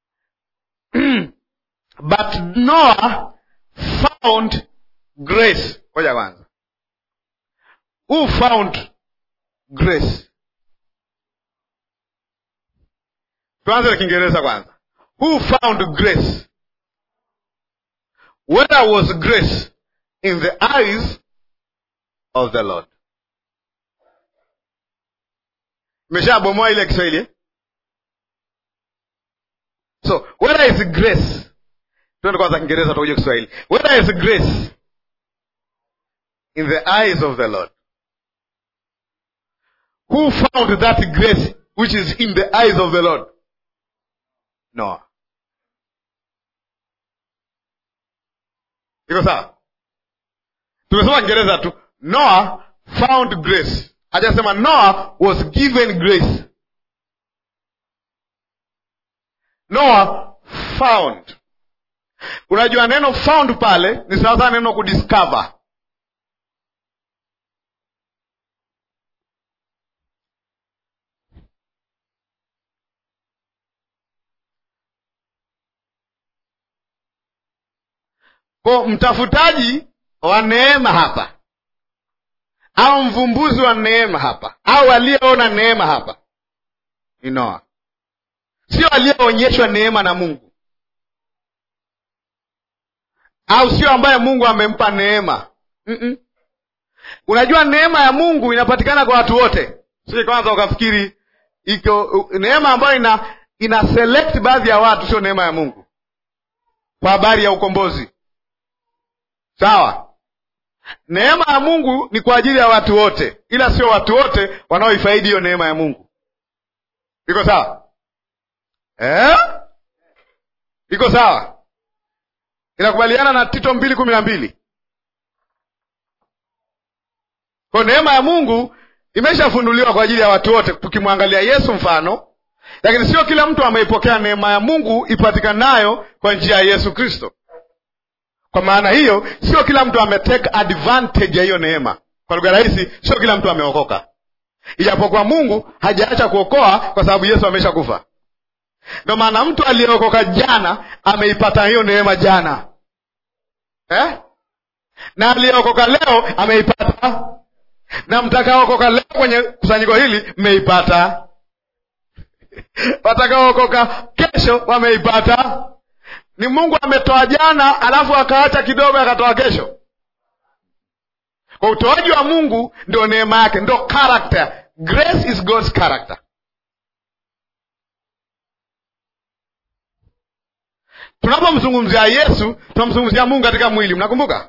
but Noah found grace. Ngoja kwanza, who found grace? Tuanze na Kiingereza kwanza. Who found grace? Where was grace in the eyes of the Lord? Imeshabomoa ile Kiswahili eh? So where is grace? Tuende kwanza Kiingereza tutakuja Kiswahili. Where is grace in the eyes of the Lord? Who found that grace which is in the eyes of the Lord? Noah. Iko sawa? Tumesoma Kiingereza tu. Noah found grace. Hajasema Noah was given grace. Noah found. Unajua neno found pale ni sawasawa neno kudiscover. Kwa mtafutaji wa neema hapa au mvumbuzi wa neema hapa au aliyeona neema hapa ni Noa, sio aliyeonyeshwa neema na Mungu au sio ambaye Mungu amempa neema Mm-mm. Unajua neema ya Mungu inapatikana kwa watu wote, sio kwanza ukafikiri iko neema ambayo ina ina select baadhi ya watu, sio neema ya Mungu kwa habari ya ukombozi. Sawa, neema ya Mungu ni kwa ajili ya watu wote, ila sio watu wote wanaoifaidi hiyo neema ya Mungu. Iko sawa eh? Iko sawa, inakubaliana na Tito mbili kumi na mbili Kwa neema ya Mungu imeshafunuliwa kwa ajili ya watu wote, tukimwangalia Yesu mfano, lakini sio kila mtu ameipokea neema ya Mungu ipatikanayo kwa njia ya Yesu Kristo. Kwa maana hiyo, sio kila mtu ametake advantage ya hiyo neema. Kwa lugha rahisi, sio kila mtu ameokoka, ijapokuwa Mungu hajaacha kuokoa kwa sababu Yesu ameshakufa. Ndio maana mtu aliyeokoka jana ameipata hiyo neema jana eh? na aliyeokoka leo ameipata, na mtakaokoka leo kwenye kusanyiko hili mmeipata, watakaookoka kesho wameipata. Ni Mungu ametoa jana, alafu akaacha kidogo akatoa kesho. Kwa utoaji wa Mungu ndio neema yake, ndio character. Grace is God's character. Tunapomzungumzia Yesu tunamzungumzia Mungu katika mwili. Mnakumbuka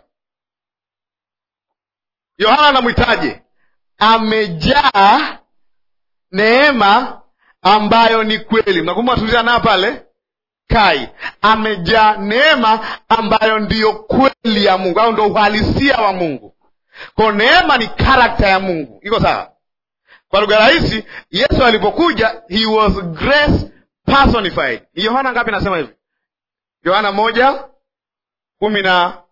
Yohana anamwitaje? Amejaa neema ambayo ni kweli. Mnakumbuka tulizia nayo pale kai, amejaa neema ambayo ndiyo kweli ya Mungu au ndo uhalisia wa Mungu. Kwa neema ni karakta ya Mungu, iko sawa? Kwa lugha rahisi, Yesu alipokuja he was grace personified. Ni Yohana ngapi nasema hivi? Yohana moja kumi na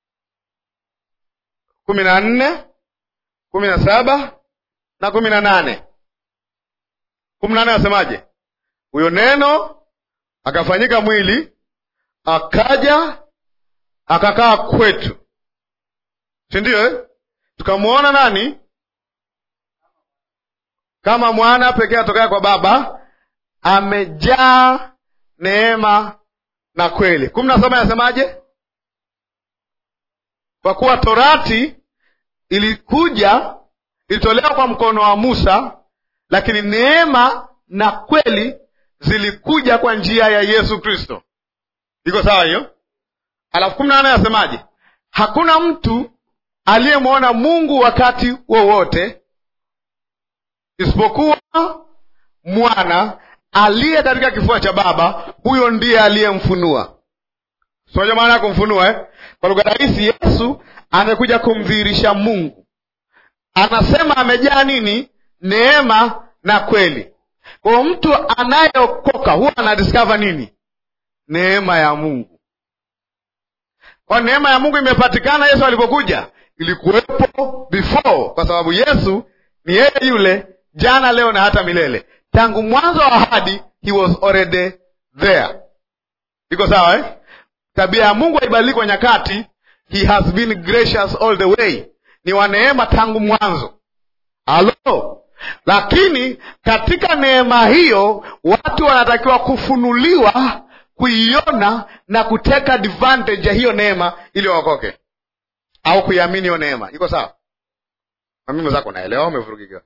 kumi na nne kumi na saba na kumi na nane kumi na nane asemaje? Huyo neno akafanyika mwili akaja akakaa kwetu, si ndio eh? Tukamwona nani? Kama mwana pekee atokaya kwa Baba, amejaa neema na kweli. kumi na saba inasemaje? Kwa kuwa torati ilikuja ilitolewa kwa mkono wa Musa, lakini neema na kweli zilikuja kwa njia ya Yesu Kristo. Iko sawa hiyo? Alafu kumi na nane anasemaje? Hakuna mtu aliyemwona Mungu wakati wowote isipokuwa mwana aliye katika kifua cha Baba, huyo ndiye aliyemfunua. Sinaja maana ya kumfunua eh? Kwa lugha rahisi, Yesu amekuja kumdhihirisha Mungu. Anasema amejaa nini? Neema na kweli. Kwa mtu anayeokoka huwa anadiscover nini? Neema ya Mungu. Kwa neema ya Mungu imepatikana Yesu alipokuja, ilikuwepo before, kwa sababu Yesu ni yeye yule jana, leo na hata milele. Tangu mwanzo wa ahadi, he was already there. Iko sawa eh? Tabia ya Mungu haibadiliki kwa nyakati. He has been gracious all the way, ni wa neema tangu mwanzo. Halo, lakini katika neema hiyo watu wanatakiwa kufunuliwa, kuiona na kuteka advantage ya hiyo neema ili waokoke au kuiamini hiyo neema. Iko sawa? Mami mwenzako, unaelewa au umevurugikiwa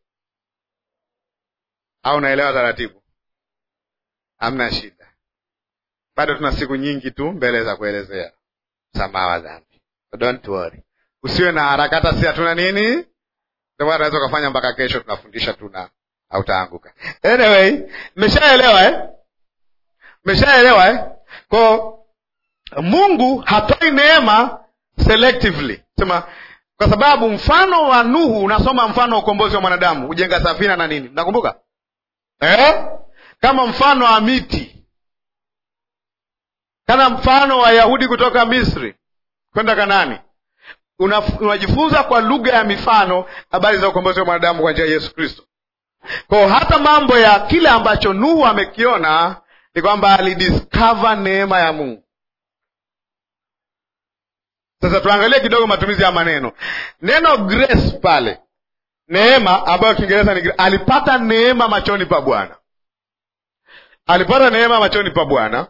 au unaelewa taratibu? Hamna shida, bado tuna siku nyingi tu mbele za kuelezea msamaha wa dhambi, so don't worry, usiwe na haraka. Hata si hatuna nini, ndio maana unaweza ukafanya mpaka kesho tunafundisha tuna hautaanguka. Anyway, mmeshaelewa eh? Mmeshaelewa eh? Kwa Mungu hatoi neema selectively, sema kwa sababu mfano wa Nuhu, unasoma mfano wa ukombozi wa mwanadamu, ujenga safina na nini, nakumbuka eh? kama mfano wa miti, kama mfano wa Yahudi kutoka Misri kwenda Kanani. Unajifunza kwa lugha ya mifano habari za ukombozi wa mwanadamu kwa njia ya Yesu Kristo. Kwa hata mambo ya kile ambacho Nuhu amekiona ni kwamba alidiscover neema ya Mungu. Sasa tuangalie kidogo matumizi ya maneno. Neno grace pale, neema ambayo Kiingereza ni alipata neema machoni pa Bwana, alipata neema machoni pa Bwana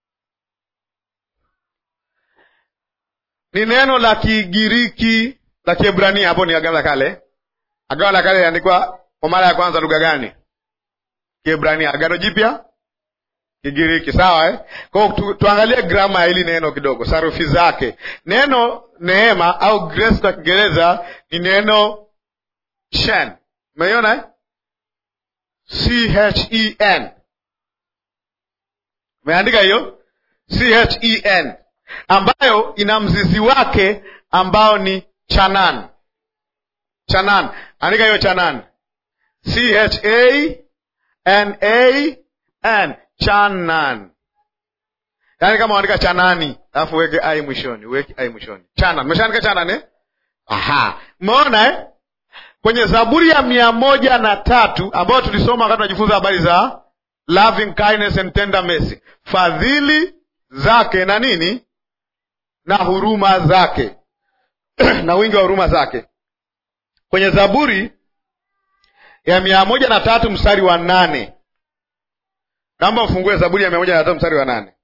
ni neno la Kigiriki la Kiebrania, hapo ni Agano la Kale. Agano la Kale iliandikwa kwa mara ya kwanza lugha gani? Kiebrania. Agano Jipya Kigiriki, sawa eh? Kwa tu, tuangalie grama ya hili neno kidogo, sarufi zake. Neno neema au grace kwa Kiingereza ni neno shen, umeiona eh? C H E N, umeandika hiyo C H E N, ambayo ina mzizi wake ambao ni chanan. Chanan, andika hiyo Chanan, C H A N A N, Chanan. Yaani kama uandika Chanani alafu uweke ai mwishoni, uweke ai mwishoni. Chanan, umeshaandika Chanan eh? Aha, umeona eh? Kwenye Zaburi ya mia moja na tatu ambayo tulisoma wakati tunajifunza habari za loving kindness and tender mercy, fadhili zake na nini na huruma zake na wingi wa huruma zake. Kwenye Zaburi ya mia moja na tatu mstari wa nane naomba mfungue Zaburi ya mia moja na tatu mstari wa nane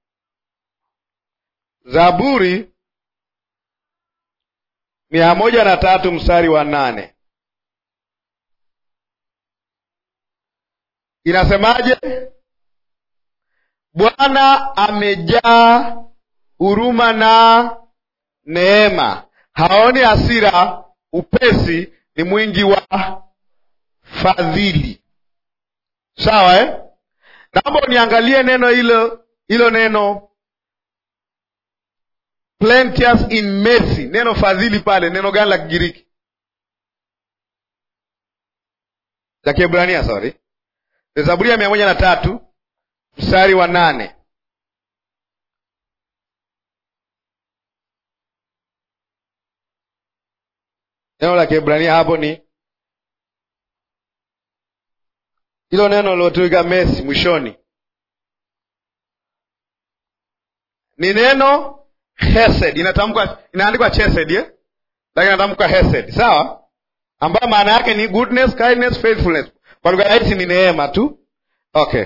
Zaburi mia moja na tatu mstari wa nane inasemaje? Bwana amejaa huruma na neema, haoni hasira, upesi ni mwingi wa fadhili. Sawa eh? Naomba uniangalie neno hilo hilo neno plenteous in mercy, neno fadhili pale, neno gani la Kigiriki? La Kiebrania, sorry. Zaburi ya mia moja na tatu mstari wa nane neno la Kiebrania hapo ni hilo neno lilotumika mesi mwishoni, ni neno hesed, inatamkwa inaandikwa chesed eh? Lakini inatamkwa hesed, sawa, ambayo maana yake ni goodness, kindness, faithfulness. Kwa lugha rahisi ni neema tu. Okay,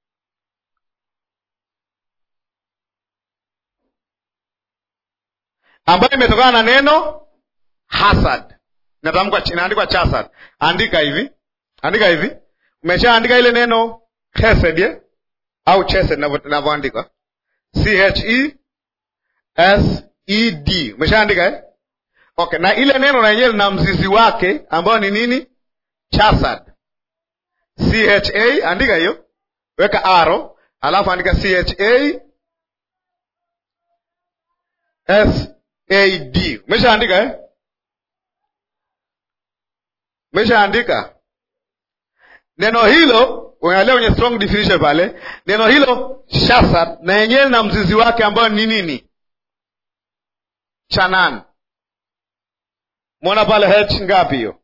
ambayo imetokana na neno hasad, inatamkwa inaandikwa chasad. Andika hivi, andika hivi Umeshaandika ile neno hesed eh? au chesed inavyoandikwa C H E S E D. Umeshaandika eh? Okay, na ile neno lenyewe lina mzizi wake ambao ni nini? Chasad. C H A, andika hiyo, weka arrow, alafu andika C H A S A D. Umeshaandika eh? Umeshaandika neno hilo unaangalia kwenye strong definition pale, neno hilo shasad na yenyewe na mzizi wake ambayo ni nini? Chanan. Mwona pale h ngapi hiyo?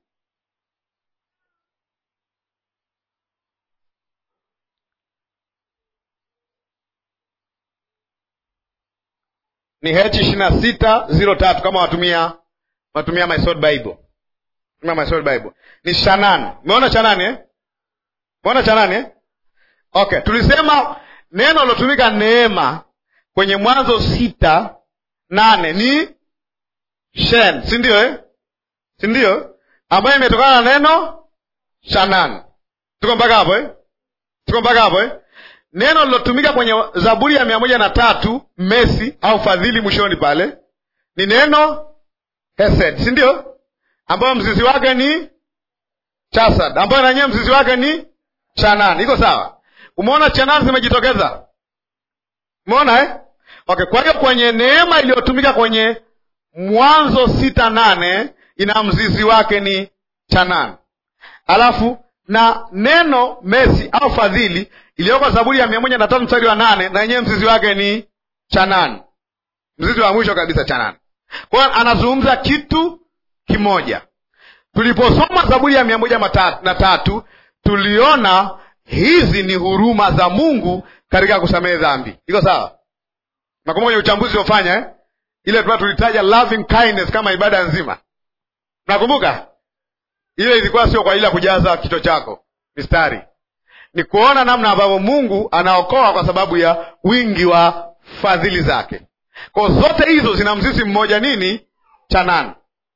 Ni h ishirini na sita ziro tatu kama watumia watumia my sword bible, tumia my sword bible ni Shanan. Umeona Chanan eh? Umeona Chanani eh? Okay, tulisema neno lilotumika neema kwenye Mwanzo sita nane ni shen, si ndio eh? si ndio? ambayo imetokana na neno Shanan. Tuko mpaka hapo eh? Tuko mpaka hapo eh? Neno lilotumika kwenye Zaburi ya mia moja na tatu mesi au fadhili mwishoni pale ni neno hesed, si ndio? ambayo mzizi wake ni chasad, ambayo nanyewe mzizi wake ni Chanan. Iko sawa? Umeona Chanan zimejitokeza, umeona eh? Okay, kwa hiyo kwenye neema iliyotumika kwenye Mwanzo sita nane ina mzizi wake ni Chanan, alafu na neno mesi au fadhili iliyoko Zaburi ya mia moja na tatu mstari wa nane na yenyewe mzizi wake ni Chanan, mzizi wa mwisho kabisa Chanan. Kwa hiyo anazungumza kitu kimoja. Tuliposoma Zaburi ya mia moja na tatu tuliona hizi ni huruma za Mungu katika kusamehe dhambi. Iko sawa? Nakumbuka kwenye uchambuzi uliofanya eh? ile tuna tulitaja loving kindness kama ibada nzima. Nakumbuka ile ilikuwa sio kwa ajili ya kujaza kichwa chako mistari, ni kuona namna ambavyo Mungu anaokoa kwa sababu ya wingi wa fadhili zake. Kwa zote hizo zina mzizi mmoja, nini? Chanan.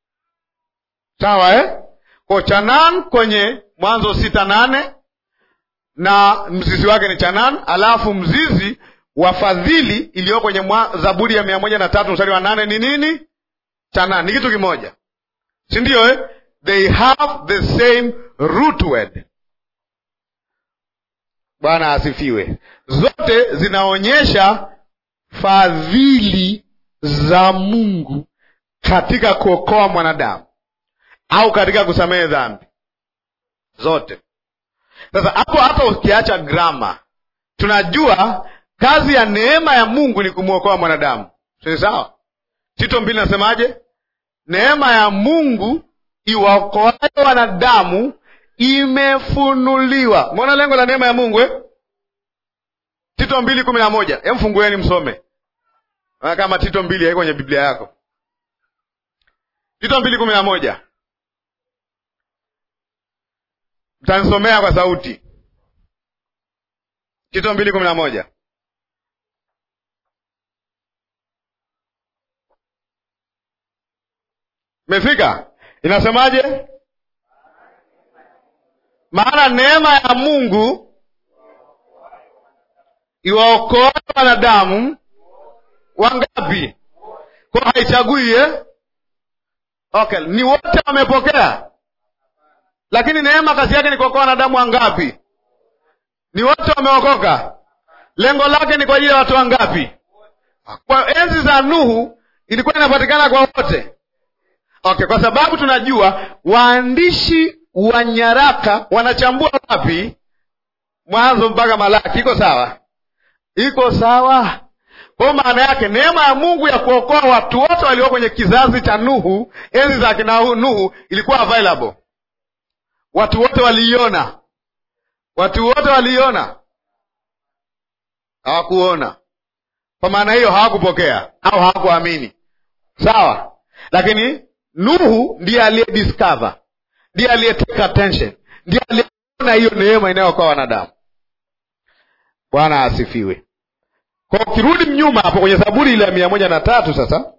Sawa eh? Kwa Chanan kwenye Mwanzo sita nane na mzizi wake ni Chanan, alafu mzizi wa fadhili iliyo kwenye Zaburi ya mia moja na tatu mstari wa nane ni nini? Chanan. Ni kitu kimoja, si ndio eh? They have the same root word. Bwana asifiwe. Zote zinaonyesha fadhili za Mungu katika kuokoa mwanadamu au katika kusamehe dhambi zote. Sasa hapo hapa ukiacha grama, tunajua kazi ya neema ya Mungu ni kumwokoa mwanadamu, si sawa? Tito mbili nasemaje? Neema ya Mungu iwaokoayo wanadamu imefunuliwa. Mwona lengo la neema ya Mungu eh? Tito mbili kumi na moja. Hem, fungueni msome kama Tito mbili haiko kwenye Biblia yako. Tito mbili kumi na moja mtanisomea kwa sauti. Tito mbili kumi na moja. Mefika? Inasemaje? Maana neema ya Mungu iwaokoa wanadamu wangapi? Kwa haichagui eh? Okay, ni wote wamepokea, lakini neema kazi yake ni kuokoa wanadamu wangapi? Ni wote wameokoka. Lengo lake ni kwa ajili ya watu wangapi? Kwa enzi za Nuhu ilikuwa inapatikana kwa wote. Okay, kwa sababu tunajua waandishi wa nyaraka wanachambua wapi? Mwanzo mpaka Malaki. Iko sawa? Iko sawa. Kwa maana yake neema ya Mungu ya kuokoa watu wote walio kwenye kizazi cha Nuhu, enzi za kina Nuhu, ilikuwa available. Watu wote waliiona, watu wote waliiona, hawakuona. Kwa maana hiyo hawakupokea au hawakuamini. Sawa, lakini Nuhu ndiye aliye discover, ndiye aliye take attention, ndiye aliyeona hiyo neema inayookoa wanadamu. Bwana asifiwe. Kwa ukirudi mnyuma hapo kwenye Zaburi ile ya mia moja na tatu sasa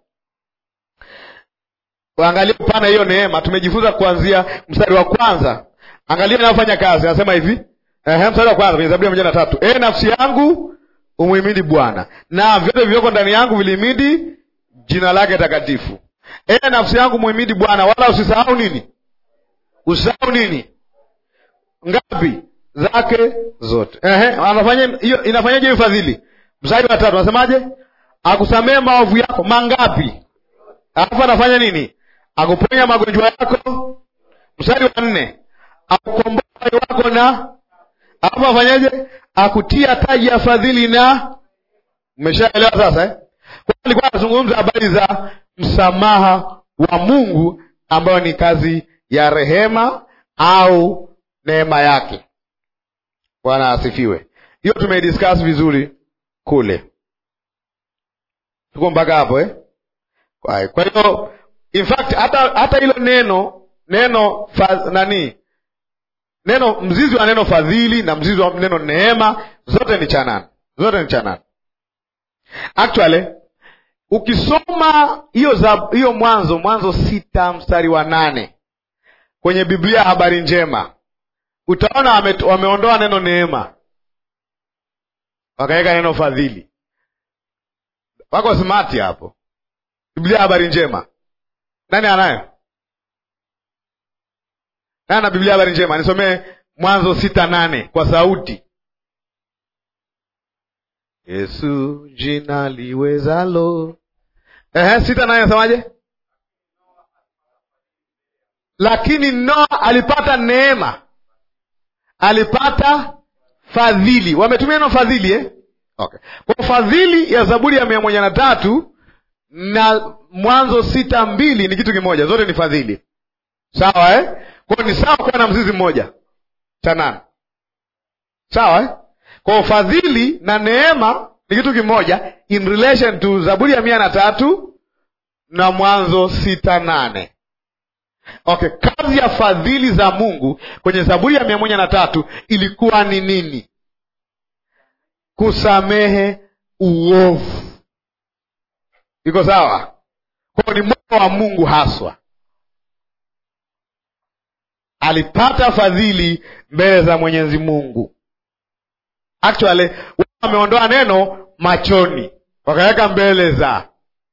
waangalia upana hiyo neema. Tumejifunza kuanzia mstari wa kwanza, angalia inayofanya kazi. Anasema hivi ehe, mstari wa kwanza kwenye Zaburi ya mia moja na tatu e nafsi yangu umuhimidi Bwana na vyote vilivyoko ndani yangu vilihimidi jina lake takatifu. E nafsi yangu muhimidi Bwana, wala usisahau nini? Usisahau nini? Ngapi zake zote. Ehe, anafanya hiyo. Inafanyaje hiyo fadhili? Mstari wa tatu anasemaje? Akusamehe maovu yako mangapi? Alafu anafanya nini? Akuponya magonjwa yako. Mstari wa nne akukomboa uhai wako, na alafu afanyaje? Akutia taji ya fadhili. Na umeshaelewa sasa eh? Kwa alikuwa anazungumza habari za msamaha wa Mungu ambayo ni kazi ya rehema au neema yake. Bwana asifiwe. Hiyo tumeidiscuss vizuri kule, tuko mpaka hapo eh? Kwa hiyo in fact hata hata hilo neno neno fa, nani neno mzizi wa neno fadhili na mzizi wa neno neema zote ni chanana, zote ni chanana. Actually ukisoma hiyo za hiyo Mwanzo Mwanzo sita mstari wa nane kwenye Biblia habari njema utaona wame, wameondoa neno neema wakaweka neno fadhili. Wako smart hapo. Biblia habari njema, nani anayo? Nani ana Biblia habari njema? Nisomee Mwanzo sita nane kwa sauti. Yesu jina liwezalo. Ehe, sita nane nasemaje? Lakini Noa alipata neema, alipata fadhili. Wametumia neno fadhili eh? Okay. Kwa fadhili ya Zaburi ya mia moja na tatu na Mwanzo sita mbili ni kitu kimoja, zote ni fadhili, sawa eh? Kwa ni sawa kuwa na mzizi mmoja cha nane, sawa eh? Kwa fadhili na neema ni kitu kimoja in relation to Zaburi ya mia na tatu na Mwanzo sita nane. Okay, kazi ya fadhili za Mungu kwenye Zaburi ya mia moja na tatu ilikuwa ni nini? Kusamehe uovu. Iko sawa? Kwa ni moyo wa Mungu haswa, alipata fadhili mbele za Mwenyezi Mungu. Actually wameondoa neno machoni wakaweka mbele za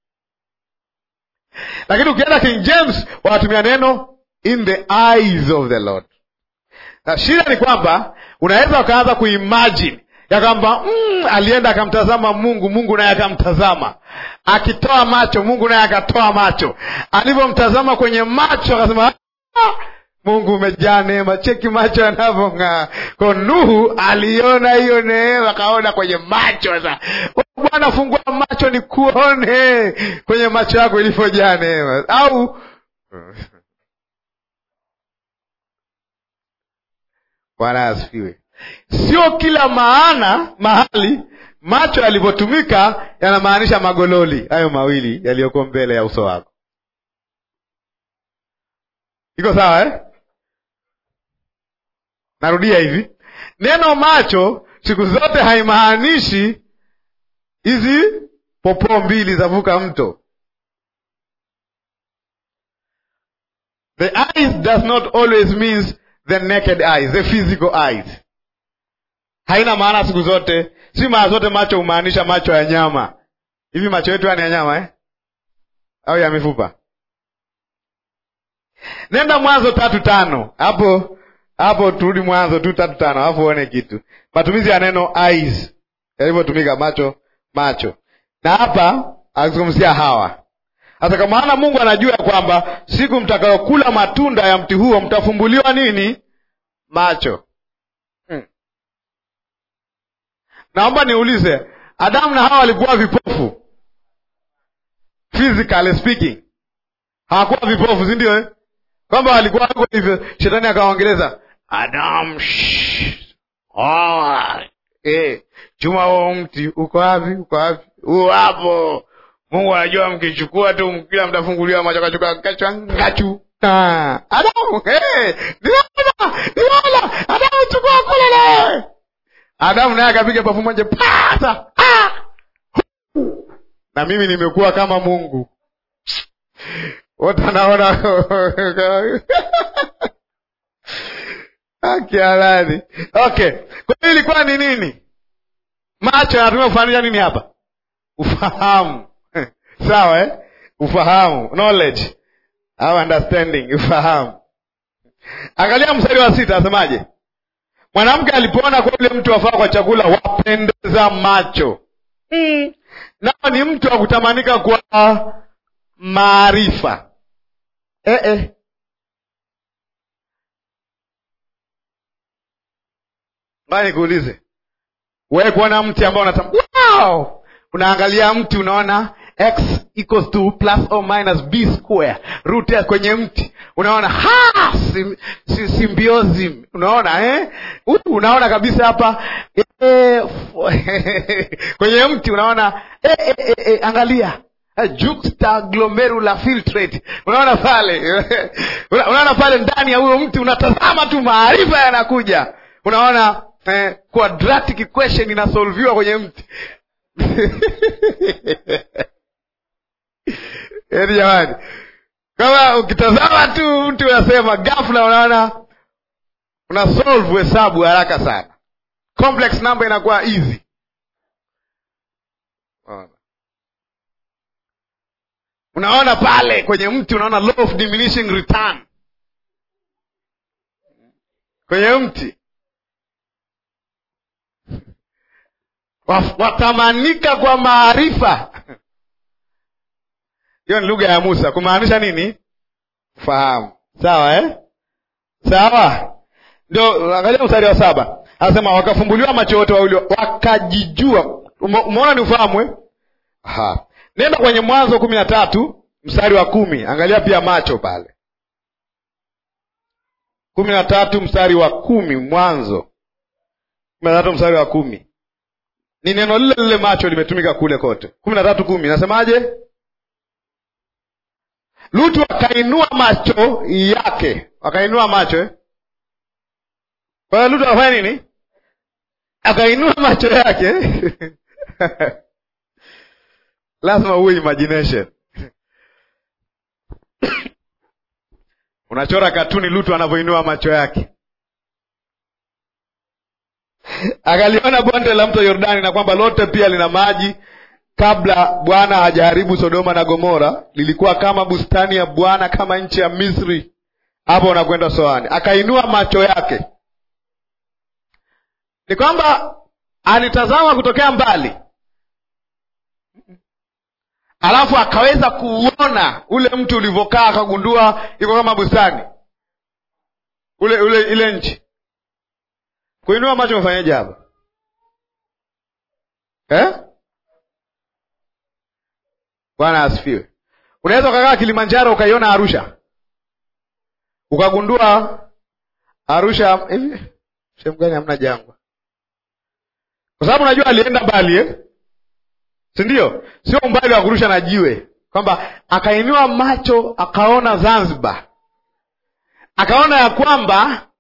lakini ukienda King James wanatumia neno in the eyes of the Lord. Na shida ni kwamba unaweza ukaanza kuimagine ya kwamba mm, alienda akamtazama Mungu, Mungu naye akamtazama, akitoa macho, Mungu naye akatoa macho. Alivyomtazama kwenye macho akasema Mungu umejaa neema, cheki macho yanavyong'aa. Kwa Nuhu aliona hiyo neema, akaona kwenye macho. Sasa Bwana, fungua macho ni kuone kwenye macho yako ilivyojaa neema, au Bwana asifiwe. Sio kila maana mahali macho yalivyotumika yanamaanisha magololi hayo mawili yaliyoko mbele ya uso wako. Iko sawa eh? Narudia hivi, neno macho siku zote haimaanishi hizi popoo mbili zavuka mto. The eyes does not always means the naked eyes, the physical eyes. Haina maana siku zote, si mara zote macho humaanisha macho ya nyama. Hivi macho yetu yani ya nyama eh? au ya mifupa? Nenda Mwanzo tatu tano hapo hapo, turudi Mwanzo tu tatu tano alafu uone kitu, matumizi ya neno eyes yalivyotumika, macho macho, na hapa akizungumzia Hawa. Hata kwa maana Mungu anajua kwamba siku mtakayokula matunda ya mti huo mtafumbuliwa nini? Macho. Hmm. Naomba niulize, Adamu na Hawa walikuwa vipofu? Physically speaking, hawakuwa vipofu, si ndio eh? kwamba walikuwa wako hivyo. Shetani akawaongeleza Adamu, oh, eh, chuma huo mti uko wapi? Uko wapi? Huo hapo. Mungu anajua mkichukua tu mkila mtafunguliwa macho, kachuka kachwa ngachu. Ah, Adamu, eh, niona niona, Adamu chukua kule nawe. Adamu naye akapiga pafu moja pata. Ah! Na mimi nimekuwa kama Mungu wote anaona akialani. Okay, kwa hiyo ilikuwa ni nini? Macho yanatumia kufanisha nini hapa? Ufahamu. Sawa eh? Ufahamu, knowledge au understanding, ufahamu. Angalia mstari wa sita, asemaje? Mwanamke alipoona kwa yule mtu wafaa kwa chakula, wapendeza macho. Mm. Nao ni mtu wa kutamanika kwa maarifa eh, eh. Mbaya nikuulize wewe, kuona mti ambao unata wow! unaangalia mti unaona x equals to plus or minus b square root ya kwenye mti unaona ha sim, sim, symbiosis unaona eh? Uh, unaona kabisa hapa eh, kwenye mti unaona eh, eh, eh, eh, angalia juxtaglomerular filtrate unaona pale unaona pale ndani ya huyo mti unatazama tu maarifa yanakuja unaona eh, quadratic equation inasolviwa kwenye mti eni jamani kama ukitazama tu mti unasema ghafla unaona una solve hesabu haraka sana complex number inakuwa easy unaona pale kwenye mti unaona law of diminishing return kwenye mti watamanika kwa maarifa hiyo ni lugha ya Musa kumaanisha nini? Fahamu. Sawa eh? Sawa, ndio angalia mstari wa saba, anasema wakafumbuliwa macho yote wawili, wakajijua. Umeona ni ufahamu eh? Aha. Nenda kwenye Mwanzo kumi na tatu mstari wa kumi angalia pia macho pale, kumi na tatu mstari wa kumi Mwanzo kumi na tatu mstari wa kumi ni neno lile lile macho limetumika kule kote. kumi na tatu kumi nasemaje? Lutu akainua macho yake, akainua macho eh? Kwa hiyo Lutu akafanya nini? Akainua macho yake lazima uwe imagination unachora katuni Lutu anavyoinua macho yake akaliona bonde la mto Yordani na kwamba lote pia lina maji. Kabla Bwana hajaharibu Sodoma na Gomora, lilikuwa kama bustani ya Bwana, kama nchi ya Misri. Hapo unakwenda Soani. Akainua macho yake, ni kwamba alitazama kutokea mbali, alafu akaweza kuuona ule mtu ulivyokaa, akagundua iko kama bustani. ule ule ile nchi kuinua macho umefanyaje hapa eh? bwana asifiwe unaweza ukakaa kilimanjaro ukaiona arusha ukagundua arusha hivi sehemu gani hamna jangwa kwa sababu najua alienda mbali eh? si ndio sio umbali wa kurusha na jiwe kwamba akainua macho akaona zanzibar akaona ya kwamba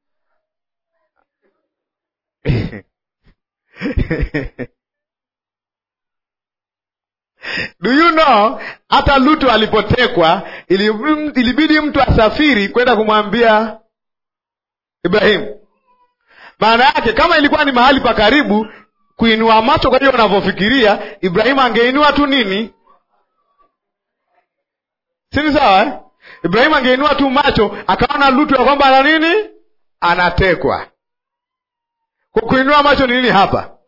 do you know hata lutu alipotekwa ilibidi mtu asafiri kwenda kumwambia ibrahimu maana yake kama ilikuwa ni mahali pa karibu kuinua macho kwa hiyo unavyofikiria ibrahimu angeinua tu nini sini sawa eh? ibrahimu angeinua tu macho akaona lutu ya kwamba ana nini anatekwa kuinua macho ni nini hapa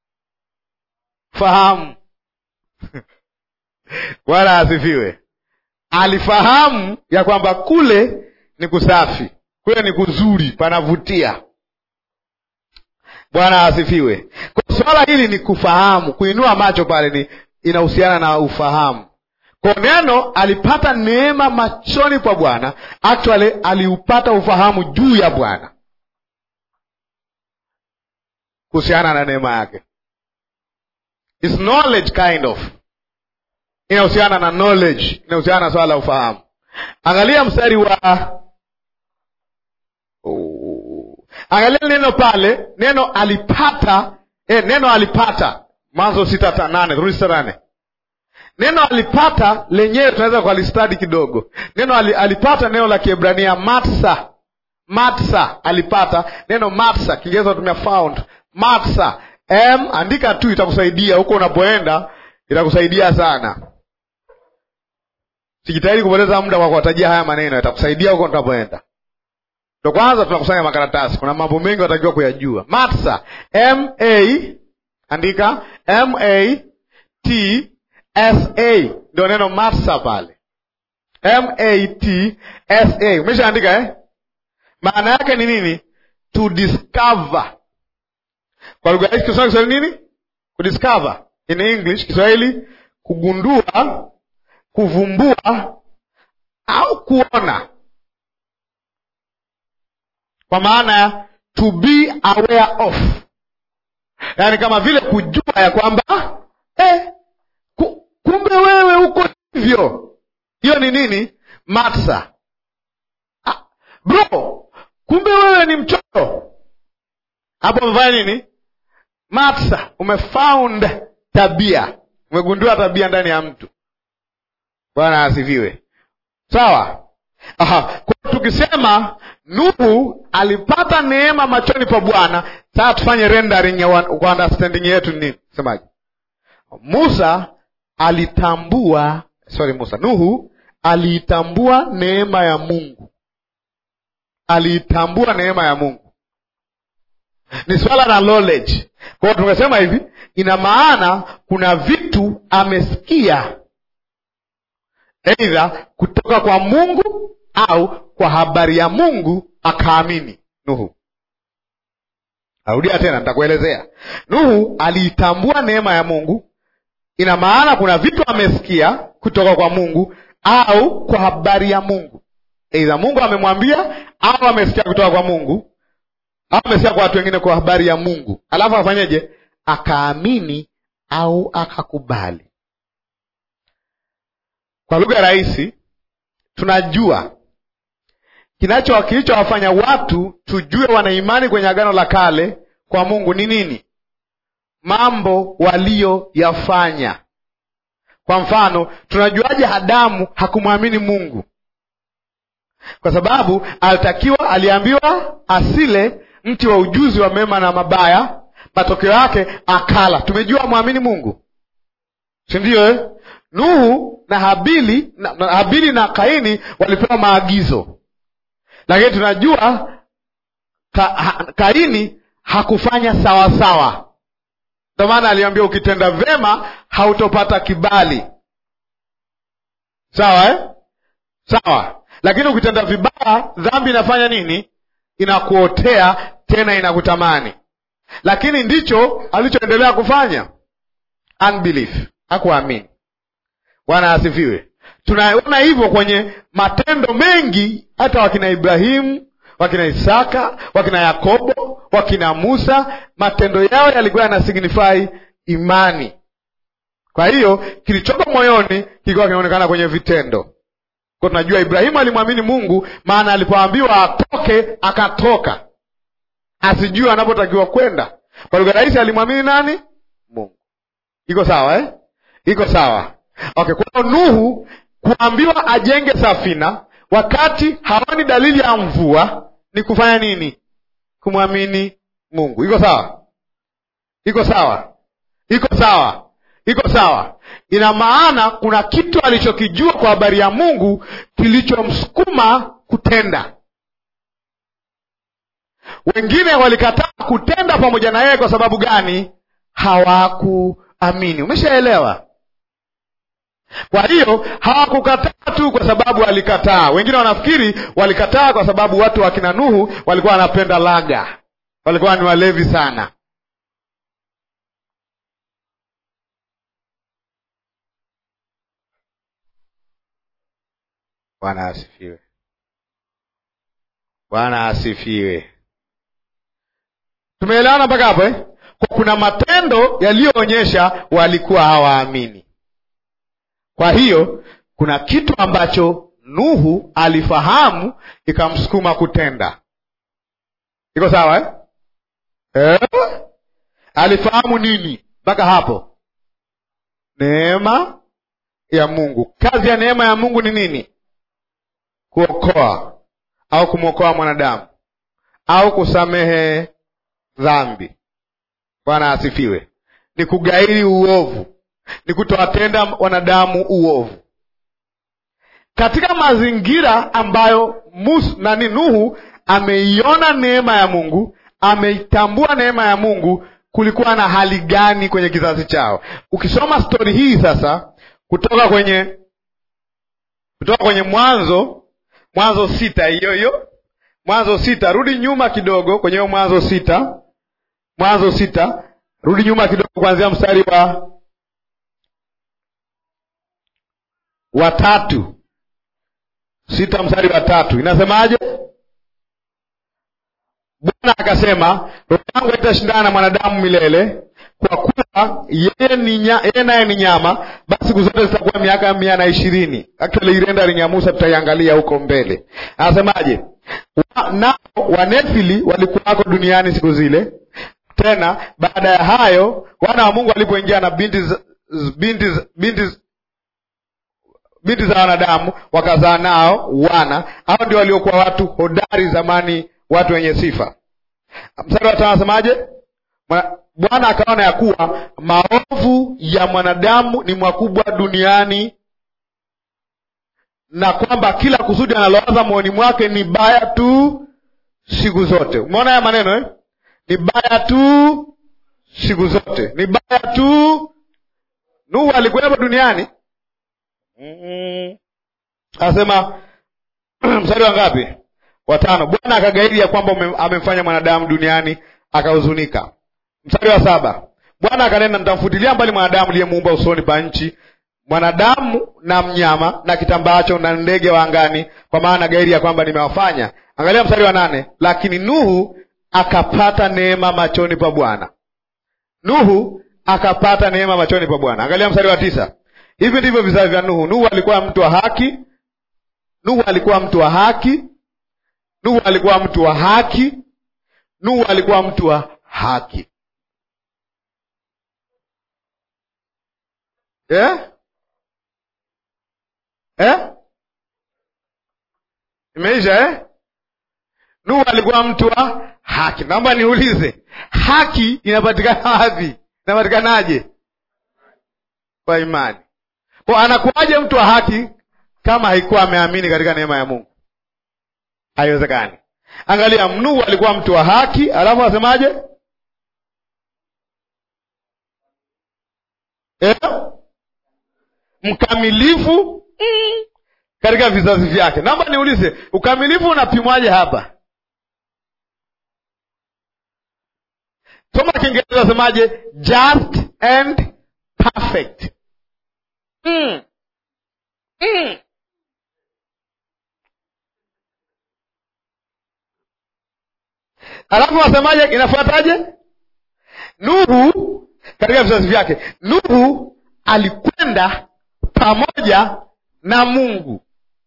fahamu bwana asifiwe alifahamu ya kwamba kule ni kusafi kule ni kuzuri panavutia bwana asifiwe kwa swala hili ni kufahamu kuinua macho pale ni inahusiana na ufahamu kwa neno alipata neema machoni pa bwana actually aliupata ufahamu juu ya bwana kuhusiana na neema yake It's knowledge kind of inahusiana na knowledge inahusiana na swala la ufahamu angalia mstari wa oh. angalia neno pale neno alipata eh, neno alipata mwanzo sita ta, nane turudi sita nane neno alipata lenyewe tunaweza kualistadi kidogo neno alipata neno la kiebrania matsa matsa alipata neno matsa kiingereza tumia found matsa m andika tu itakusaidia huko unapoenda itakusaidia sana sijitahidi kupoteza muda kwa kuwatajia haya maneno itakusaidia huko tunapoenda ndo kwanza tunakusanya makaratasi kuna mambo mengi watakiwa kuyajua matsa m a andika m a t s a ndio neno matsa pale m a t s a umeshaandika eh? maana yake ni nini to discover kwa lugha hii kiswahili kiswahili nini kudiscover in english kiswahili kugundua kuvumbua au kuona kwa maana ya to be aware of yaani kama vile kujua ya kwamba eh, ku, kumbe wewe uko hivyo hiyo ni nini matsa ah, bro kumbe wewe ni mchoto hapo umefanya nini matsa umefound tabia umegundua tabia ndani ya mtu bwana asifiwe sawa Aha. Kwa tukisema nuhu alipata neema machoni pa bwana sasa tufanye rendering ya kwa understanding yetu nini semaje musa alitambua sorry musa nuhu aliitambua neema ya mungu aliitambua neema ya mungu ni swala la knowledge kwa hiyo tukasema hivi ina maana kuna vitu amesikia eidha kutoka kwa mungu au kwa habari ya mungu akaamini nuhu arudia tena nitakuelezea nuhu aliitambua neema ya mungu ina maana kuna vitu amesikia kutoka kwa mungu au kwa habari ya mungu eidha mungu amemwambia au amesikia kutoka kwa mungu au amesikia kwa watu wengine kwa habari ya mungu alafu afanyeje akaamini au akakubali kwa lugha rahisi tunajua kinacho kilichowafanya watu tujue wanaimani kwenye agano la kale kwa mungu ni nini mambo waliyoyafanya kwa mfano tunajuaje adamu hakumwamini mungu kwa sababu alitakiwa aliambiwa asile mti wa ujuzi wa mema na mabaya matokeo yake akala tumejua mwamini mungu sindio eh? nuhu na habili na, na habili na kaini walipewa maagizo lakini tunajua ka, ha, kaini hakufanya sawasawa ndio maana aliambia ukitenda vyema hautopata kibali sawa eh? sawa lakini ukitenda vibaya dhambi inafanya nini inakuotea tena inakutamani lakini ndicho alichoendelea kufanya unbelief hakuamini bwana asifiwe tunaona hivyo kwenye matendo mengi hata wakina ibrahimu wakina isaka wakina yakobo wakina musa matendo yao yalikuwa yanasignify imani kwa hiyo kilichoko moyoni kilikuwa kinaonekana kwenye vitendo kwa tunajua ibrahimu alimwamini mungu maana alipoambiwa atoke akatoka asijue anapotakiwa kwenda kwa lugha rahisi alimwamini nani mungu iko sawa eh? iko sawa okay kwa nuhu kuambiwa ajenge safina wakati haoni dalili ya mvua ni kufanya nini kumwamini mungu iko sawa iko sawa iko sawa iko sawa ina maana kuna kitu alichokijua kwa habari ya mungu kilichomsukuma kutenda wengine walikataa kutenda pamoja na yeye kwa sababu gani hawakuamini umeshaelewa kwa hiyo hawakukataa tu kwa sababu walikataa wengine wanafikiri walikataa kwa sababu watu wa kina nuhu walikuwa wanapenda laga walikuwa ni walevi sana bwana asifiwe bwana asifiwe tumeelewana mpaka hapo eh? kwa kuna matendo yaliyoonyesha walikuwa hawaamini kwa hiyo kuna kitu ambacho nuhu alifahamu ikamsukuma kutenda iko sawa eh? Eh? alifahamu nini mpaka hapo neema ya mungu kazi ya neema ya mungu ni nini kuokoa au kumwokoa mwanadamu au kusamehe dhambi bwana asifiwe ni kugairi uovu ni kutowatenda wanadamu uovu katika mazingira ambayo mus, nani nuhu ameiona neema ya mungu ameitambua neema ya mungu kulikuwa na hali gani kwenye kizazi chao ukisoma stori hii sasa kutoka kwenye kutoka kwenye mwanzo mwanzo sita hiyo hiyo mwanzo sita rudi nyuma kidogo kwenye hiyo mwanzo sita mwanzo sita rudi nyuma kidogo kuanzia mstari wa wa tatu sita mstari wa tatu inasemaje bwana akasema roho yangu haitashindana na mwanadamu milele kwa kuwa yeye ni nya- yeye naye ni nyama basi siku zote zitakuwa miaka mia na ishirini actually irenda linyamusa tutaiangalia huko mbele anasemaje Wa- nao wanefili walikuwako duniani siku zile tena baada ya hayo wana wa mungu walipoingia na binti za- z- binti z- binti z- binti za wanadamu wakazaa nao wana hao ndio waliokuwa watu hodari zamani watu wenye sifa mstari wa tano anasemaje Mwana- bwana akaona ya kuwa maovu ya mwanadamu ni makubwa duniani na kwamba kila kusudi analowaza moyoni mwake ni baya tu siku zote umeona haya maneno eh? ni baya tu siku zote ni baya tu nuhu alikuwepo duniani Mm-mm. anasema mstari wa ngapi watano bwana akagairi ya kwamba ume- amemfanya mwanadamu duniani akahuzunika mstari wa saba bwana akanena nitamfutilia mbali mwanadamu liyemuumba usoni pa nchi mwanadamu na mnyama na kitambaacho na ndege wa angani kwa maana gairi ya kwamba nimewafanya angalia mstari wa nane lakini nuhu akapata neema machoni pa bwana nuhu akapata neema machoni pa bwana angalia mstari wa tisa hivi ndivyo vizazi vya nuhu nuhu alikuwa mtu wa haki nuhu alikuwa mtu wa haki nuhu alikuwa mtu wa haki nuhu alikuwa mtu wa haki eh? Eh? imeisha eh? nuhu alikuwa mtu wa haki naomba niulize haki inapatikana wapi inapatikanaje kwa imani kwa anakuwaje mtu wa haki kama haikuwa ameamini katika neema ya mungu haiwezekani angalia nuhu alikuwa mtu wa haki alafu asemaje eh? mkamilifu mm, katika vizazi vyake naomba niulize ukamilifu unapimwaje hapa kiingereza wasemaje just and perfect mm. Mm. alafu wasemaje inafuataje nuhu katika vizazi vyake nuhu alikwenda pamoja na mungu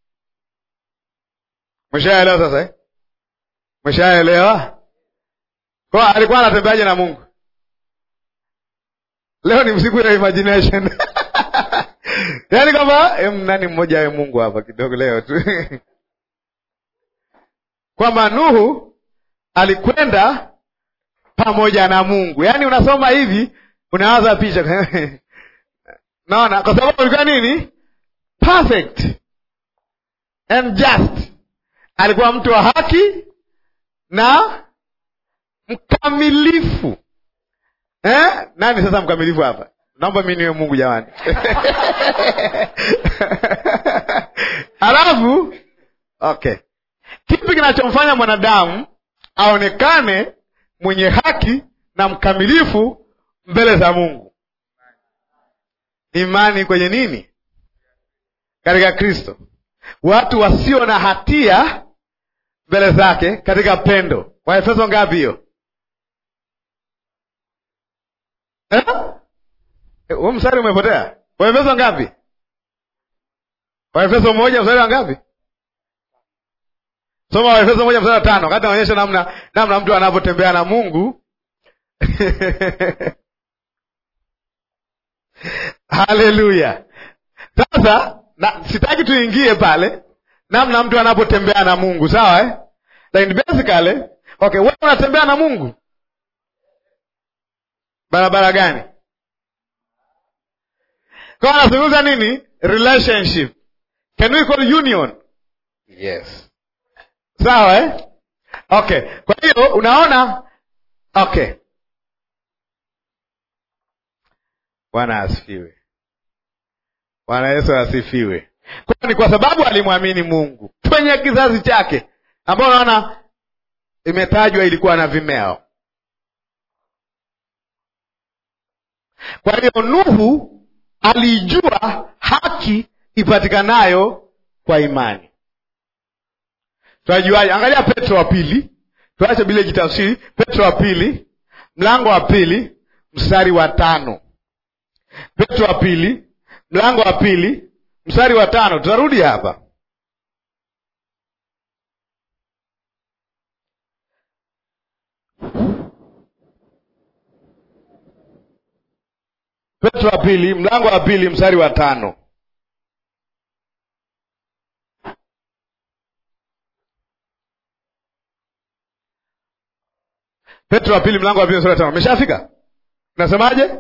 mweshaelewa sasa eh? mweshaelewa kwa alikuwa anatembeaje na mungu leo ni msiku ya imagination yaani kwamba em, nani mmoja awe mungu hapa kidogo leo tu kwamba nuhu alikwenda pamoja na mungu yaani unasoma hivi unawaza picha naona kwa sababu alikuwa nini perfect and just alikuwa mtu wa haki na mkamilifu eh? nani sasa mkamilifu hapa naomba mi niwe mungu jamani halafu okay kipi kinachomfanya mwanadamu aonekane mwenye haki na mkamilifu mbele za mungu imani kwenye nini katika kristo watu wasio na hatia mbele zake katika pendo waefeso ngapi hiyo eh? huo mstari umepotea waefeso ngapi waefeso moja mstari wa ngapi soma waefeso moja mstari wa tano wakati anaonyesha namna namna mtu anavyotembea na mungu haleluya sasa na, sitaki tuingie pale namna mtu anapotembea na mungu sawa eh? lakini basically okay wewe unatembea na mungu barabara gani kwa anazungumza nini relationship can we call union yes sawa eh? okay kwa hiyo unaona okay bwana asifiwe bwana yesu asifiwe kwa ni kwa sababu alimwamini mungu kwenye kizazi chake ambao unaona imetajwa ilikuwa na vimeo kwa hiyo nuhu aliijua haki ipatikanayo kwa imani tunajuaje angalia petro wa pili tuache bila jitafsiri petro wa pili mlango wa pili mstari wa tano petro wa pili mlango wa pili mstari wa tano tutarudi hapa petro wa pili mlango wa pili mstari wa tano petro wa pili mlango wa pili mstari wa tano ameshafika nasemaje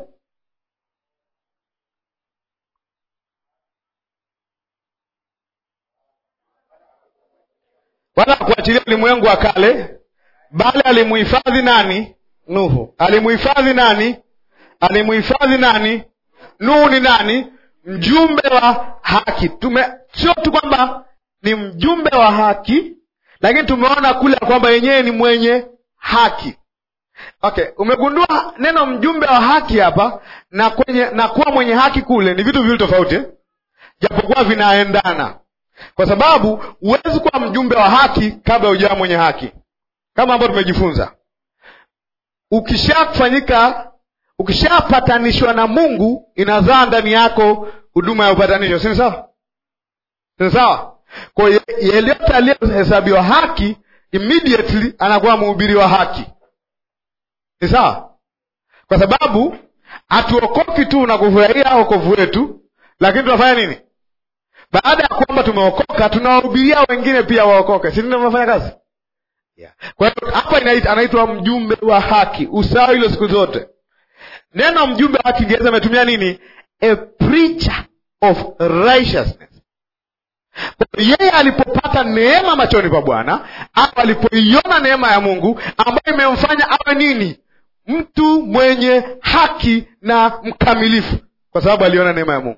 wala kuachilia ulimwengu wa kale bali alimuhifadhi nani nuhu alimuhifadhi nani alimuhifadhi nani nuhu ni nani mjumbe wa haki tume sio tu kwamba ni mjumbe wa haki lakini tumeona kule kwamba yenyewe ni mwenye haki okay umegundua neno mjumbe wa haki hapa na kwenye na kuwa mwenye haki kule ni vitu viwili tofauti eh? japokuwa vinaendana kwa sababu huwezi kuwa mjumbe wa haki kabla hujawa mwenye haki kama ambavyo tumejifunza ukishafanyika ukishapatanishwa na mungu inazaa ndani yako huduma ya upatanisho sini sawa sini sawa kwa hiyo yeyote aliyehesabiwa haki immediately anakuwa mhubiri wa haki ni sawa kwa sababu hatuokoki tu na kufurahia wokovu wetu lakini tunafanya nini baada ya kwamba tumeokoka tunawahubiria wengine pia waokoke si ndio tunafanya kazi yeah. kwa hiyo hapa inaita- anaitwa mjumbe wa haki usawa hilo siku zote neno mjumbe wa kiingereza ametumia nini a preacher of righteousness Kwa hiyo yeye alipopata neema machoni pa bwana au alipoiona neema ya mungu ambayo imemfanya awe nini mtu mwenye haki na mkamilifu kwa sababu aliona neema ya mungu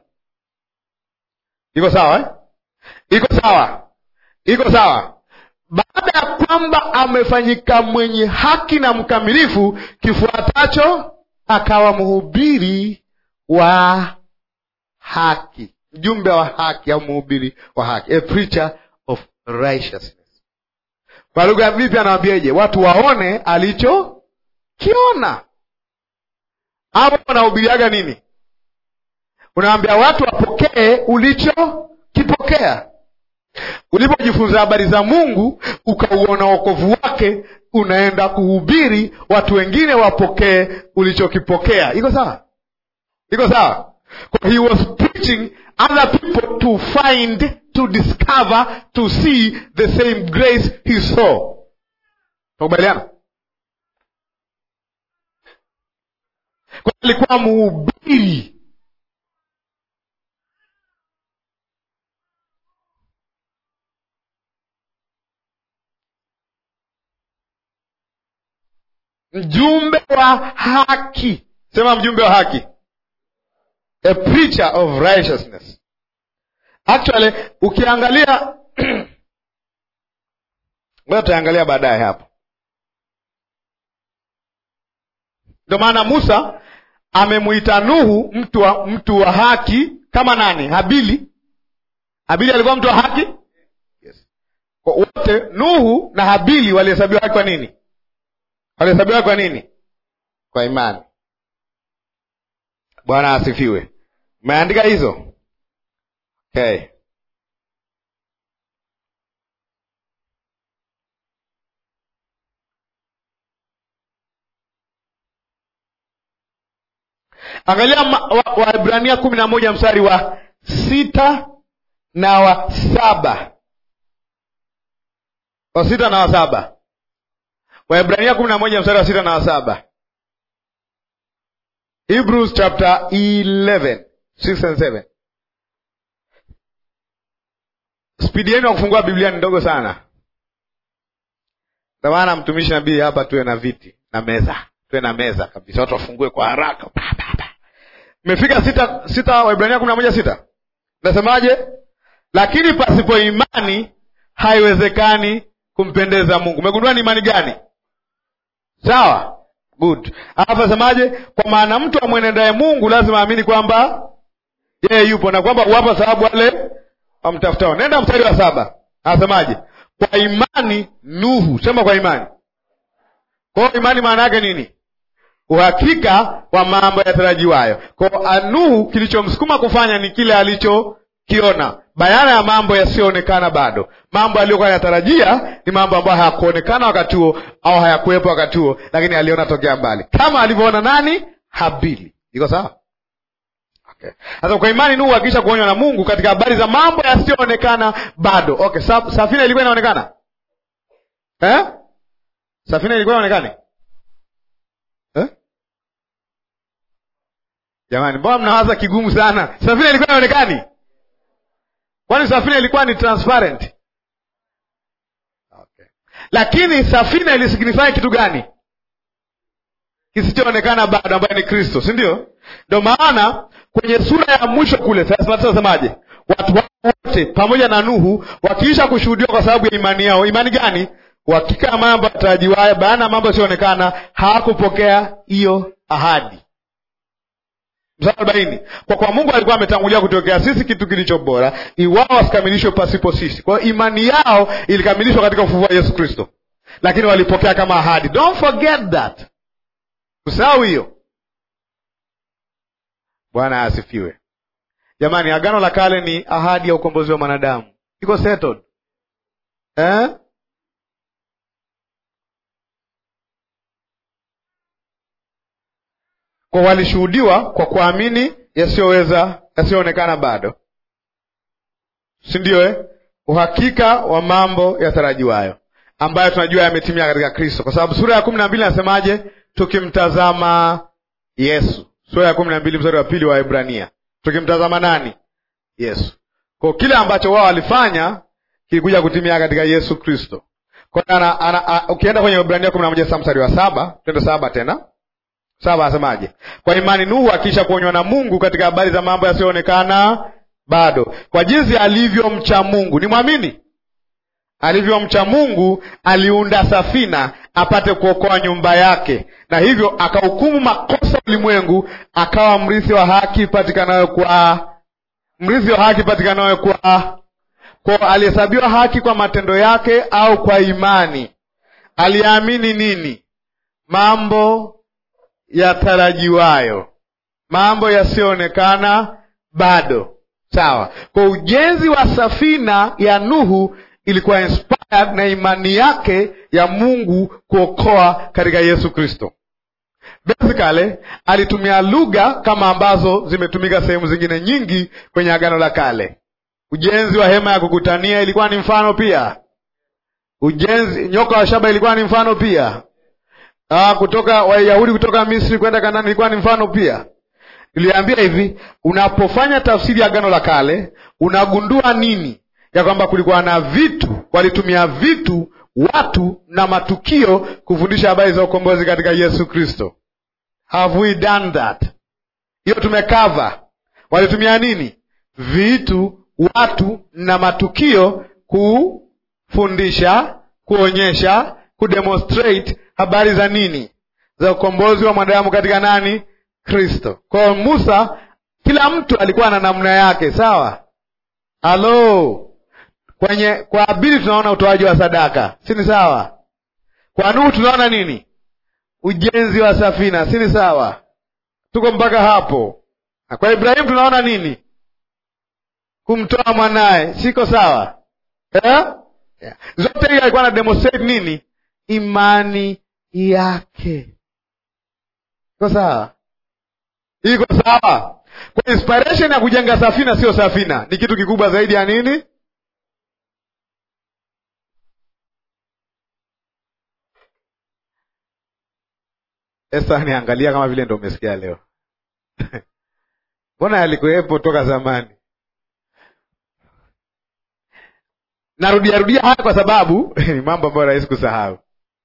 iko sawa eh? iko sawa iko sawa baada ya kwamba kwamba amefanyika mwenye haki na mkamilifu kifuatacho akawa mhubiri wa haki mjumbe wa haki au mhubiri wa haki a preacher of righteousness kwa lugha vipi anawambiaje watu waone alichokiona hapo unahubiriaga nini unawambia watu wapokee ulichokipokea ulipojifunza habari za mungu ukauona wokovu wake unaenda kuhubiri watu wengine wapokee ulichokipokea iko sawa iko sawa he was preaching other people to find to discover to see the same grace he saw nakubaliana kwa alikuwa mhubiri mjumbe wa haki sema mjumbe wa haki a preacher of righteousness actually ukiangalia ngoja tutaangalia baadaye hapo ndio maana musa amemwita nuhu mtu wa, mtu wa haki kama nani habili habili alikuwa mtu wa haki yes. Kwa wote nuhu na habili walihesabiwa haki kwa nini walihesabiwa kwa nini kwa imani bwana asifiwe umeandika hizo okay. angalia waibrania wa kumi na moja mstari wa sita na wa saba wa sita na wa saba waibrania kumi na moja mstari wa sita na wa saba hebrews chapter 11 6 and 7 spidi yenu ya kufungua biblia ni ndogo sana ndio maana mtumishi nabii hapa tuwe na viti na meza tuwe na meza kabisa watu wafungue kwa haraka imefika sita sita waibrania kumi na moja sita nasemaje lakini pasipo imani haiwezekani kumpendeza mungu umegundua ni imani gani sawa good alafu asemaje kwa maana mtu amwenendaye mungu lazima aamini kwamba yeye yupo na kwamba uwapa sababu wale wamtafutao nenda mstari wa saba anasemaje kwa imani nuhu sema kwa imani kwao imani maana yake nini uhakika wa mambo yatarajiwayo kwao nuhu kilichomsukuma kufanya ni kile alichokiona bayana ya mambo yasiyoonekana bado mambo aliyokuwa yanatarajia ni mambo ambayo hayakuonekana wakati huo au hayakuwepo wakati huo lakini aliona tokea mbali kama alivyoona nani habili iko sawa okay. sasa kwa imani nuhu akisha kuonywa na mungu katika habari za mambo yasiyoonekana bado okay. Sa, safina ilikuwa inaonekana eh? safina ilikuwa inaonekana eh? jamani mbona mnawaza kigumu sana safina ilikuwa inaonekani kwani safina ilikuwa ni transparent okay. lakini safina ilisignify kitu gani kisichoonekana bado ambayo ni kristo si ndio ndo maana kwenye sura ya mwisho kule nasemaje watu wote pamoja na nuhu wakiisha kushuhudiwa kwa sababu ya imani yao imani gani uhakika ya mambo yatarajiwayo baana ya mambo yasiyoonekana hawakupokea hiyo ahadi mstari arobaini kwa kwa mungu alikuwa ametangulia kutokea sisi kitu kilicho bora iwao wasikamilishwe pasipo sisi kwa hiyo imani yao ilikamilishwa katika ufufuo wa yesu kristo lakini walipokea kama ahadi don't forget that usahau hiyo bwana asifiwe jamani agano la kale ni ahadi ya ukombozi wa mwanadamu iko settled eh? kwa walishuhudiwa kwa kuamini yasiyoweza yasiyoonekana bado si ndio eh? uhakika wa mambo yatarajiwayo ambayo tunajua yametimia katika kristo kwa sababu sura ya kumi na mbili nasemaje tukimtazama yesu sura ya kumi na mbili mstari wa pili wa ibrania tukimtazama nani yesu kwa kile ambacho wao walifanya kilikuja kutimia katika yesu kristo ukienda kwenye ibrania kumi na moja sa mstari wa saba twende saba tena saba asemaje kwa imani nuhu akisha kuonywa na mungu katika habari za mambo yasiyoonekana bado kwa jinsi alivyomcha mungu ni mwamini alivyomcha Mungu aliunda safina apate kuokoa nyumba yake, na hivyo akahukumu makosa ulimwengu, akawa mrithi wa haki patikanayo kwa mrithi wa haki patikanayo kwa kwa alihesabiwa haki kwa matendo yake au kwa imani. Aliamini nini? Mambo yatarajiwayo, mambo yasiyoonekana bado. Sawa. Kwa ujenzi wa safina ya Nuhu ilikuwa inspired na imani yake ya Mungu kuokoa katika Yesu Kristo. Basically alitumia lugha kama ambazo zimetumika sehemu zingine nyingi kwenye Agano la Kale. Ujenzi wa hema ya kukutania ilikuwa ni mfano pia. Ujenzi nyoka wa shaba ilikuwa ni mfano pia. Ah, kutoka Wayahudi kutoka Misri kwenda Kanaani ilikuwa ni mfano pia. Iliambia hivi, unapofanya tafsiri ya Agano la Kale unagundua nini? Ya kwamba kulikuwa na vitu, walitumia vitu, watu na matukio kufundisha habari za ukombozi katika Yesu Kristo. Have we done that? Hiyo tumekava. Walitumia nini? Vitu, watu na matukio kufundisha, kuonyesha, kudemonstrate habari za nini? Za ukombozi wa mwanadamu katika nani? Kristo. Kwa hiyo Musa, kila mtu alikuwa na namna yake, sawa? Halo, kwenye kwa Abili tunaona utoaji wa sadaka, si ni sawa? Kwa Nuhu tunaona nini? Ujenzi wa safina, si ni sawa? Tuko mpaka hapo. Na kwa Ibrahimu tunaona nini? Kumtoa mwanaye, siko sawa eh? Yeah. Zote hiyo alikuwa na demonstrate nini? Imani yake. Iko sawa? Iko sawa? Kwa inspiration ya kujenga safina sio safina, ni kitu kikubwa zaidi ya nini? Esta, niangalia kama vile ndo umesikia leo. Mbona yalikuwepo toka zamani? Narudia rudia haya kwa sababu ni mambo ambayo rahisi kusahau.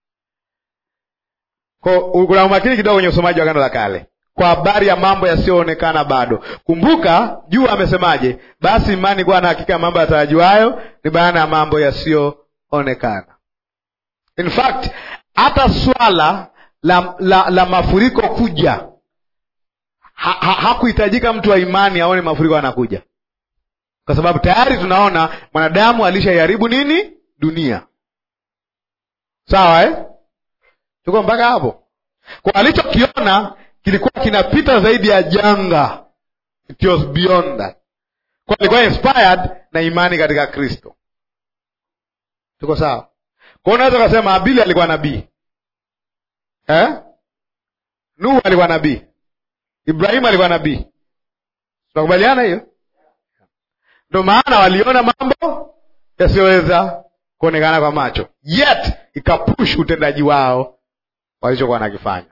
Kuna umakini kidogo kwenye usomaji wa Agano la Kale kwa habari ya mambo yasiyoonekana bado. Kumbuka juu amesemaje? Basi imani kuwa na hakika ya mambo yatarajiwayo ni bayana ya mambo yasiyoonekana. In fact hata swala la, la, la mafuriko kuja ha, ha, hakuhitajika mtu wa imani aone mafuriko anakuja, kwa sababu tayari tunaona mwanadamu alishaiharibu nini dunia. Sawa eh? Tuko mpaka hapo. Kwa alichokiona kilikuwa kinapita zaidi ya janga, it was beyond that. Kwa alikuwa inspired na imani katika Kristo. Tuko sawa? Kwa unaweza kusema Abili alikuwa nabii eh? Nuhu alikuwa nabii, Ibrahimu alikuwa nabii. Tunakubaliana hiyo? Ndio maana waliona mambo yasiyoweza kuonekana kwa macho, yet ikapush utendaji wao walichokuwa nakifanya.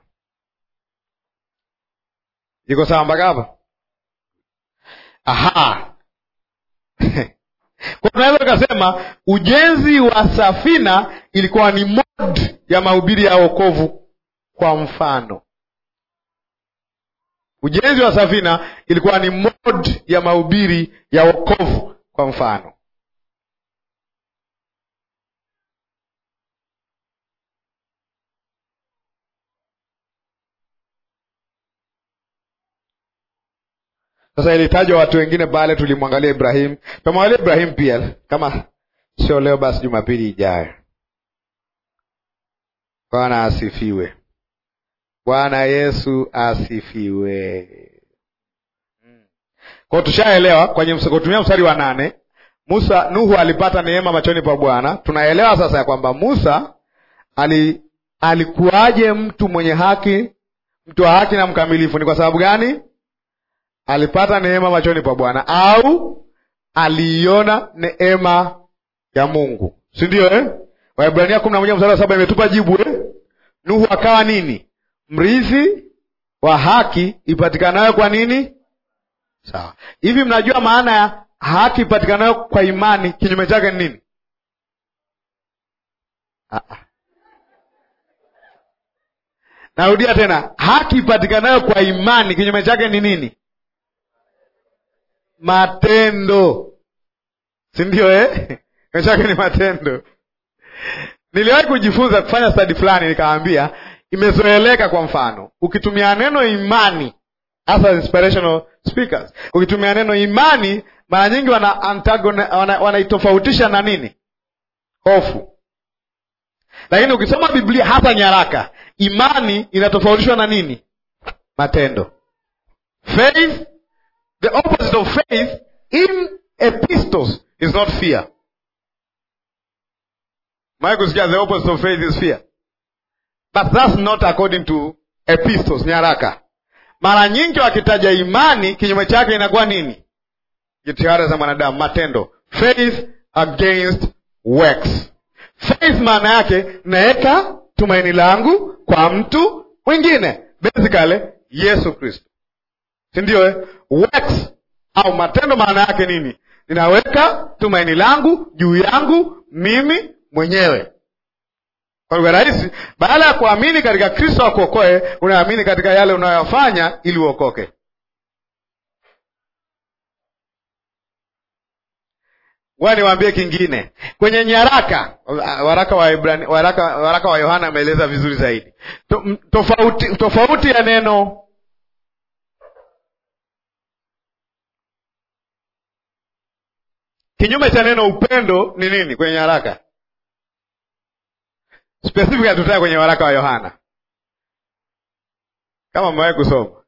Iko sawa mpaka hapa? Aha. Kwa tunaweza tukasema ujenzi wa safina ilikuwa ni mod ya mahubiri ya wokovu. Kwa mfano, ujenzi wa safina ilikuwa ni mod ya mahubiri ya wokovu. Kwa mfano, Sasa ilitajwa watu wengine pale, tulimwangalia Ibrahimu, tumwangalia Ibrahimu pia, kama sio leo basi Jumapili ijayo. Bwana asifiwe. Bwana Yesu asifiwe. Kwa tushaelewa kwenye kutumia mstari wa nane, Musa Nuhu alipata neema machoni pa Bwana. Tunaelewa sasa ya kwamba Musa ali, alikuwaje mtu mwenye haki, mtu wa haki na mkamilifu. Ni kwa sababu gani? Alipata neema machoni pa Bwana au aliiona neema ya Mungu, si ndio eh? Waebrania kumi na moja mstari wa saba imetupa jibu eh? Nuhu akawa nini? Mrithi wa haki ipatikanayo kwa nini? Sawa. Hivi mnajua maana ya haki ipatikanayo kwa imani, kinyume chake ni nini? Ah. Narudia tena, haki ipatikanayo kwa imani, kinyume chake ni nini? Matendo, si ndio eh? kinyume chake ni matendo. Niliwahi kujifunza kufanya stadi fulani, nikaambia imezoeleka. Kwa mfano, ukitumia neno imani, hasa inspirational speakers, ukitumia neno imani, mara nyingi wana wanaitofautisha wana na nini? Hofu. Lakini ukisoma Biblia, hasa nyaraka, imani inatofautishwa na nini? Matendo. Faith, the opposite of faith in epistles is not fear. Maya kusikia the opposite of faith is fear, but that's not according to epistles, nyaraka. Mara nyingi wakitaja imani, kinyume chake inakuwa nini? Jitihada za mwanadamu, matendo. Faith against works. Faith maana yake naweka tumaini langu kwa mtu mwingine, basically Yesu Kristo, si ndio eh? Works au matendo maana yake nini? Ninaweka tumaini langu juu yangu mimi mwenyewe. Kwa lugha rahisi, baada ya kuamini katika Kristo akuokoe, unaamini katika yale unayoyafanya ili uokoke. Ngoja niwaambie kingine kwenye nyaraka, waraka wa Ibrani, waraka, waraka wa Yohana ameeleza vizuri zaidi to, tofauti, tofauti ya neno kinyume cha neno upendo ni nini kwenye nyaraka specific hatutaja kwenye waraka wa Yohana kama mmewahi kusoma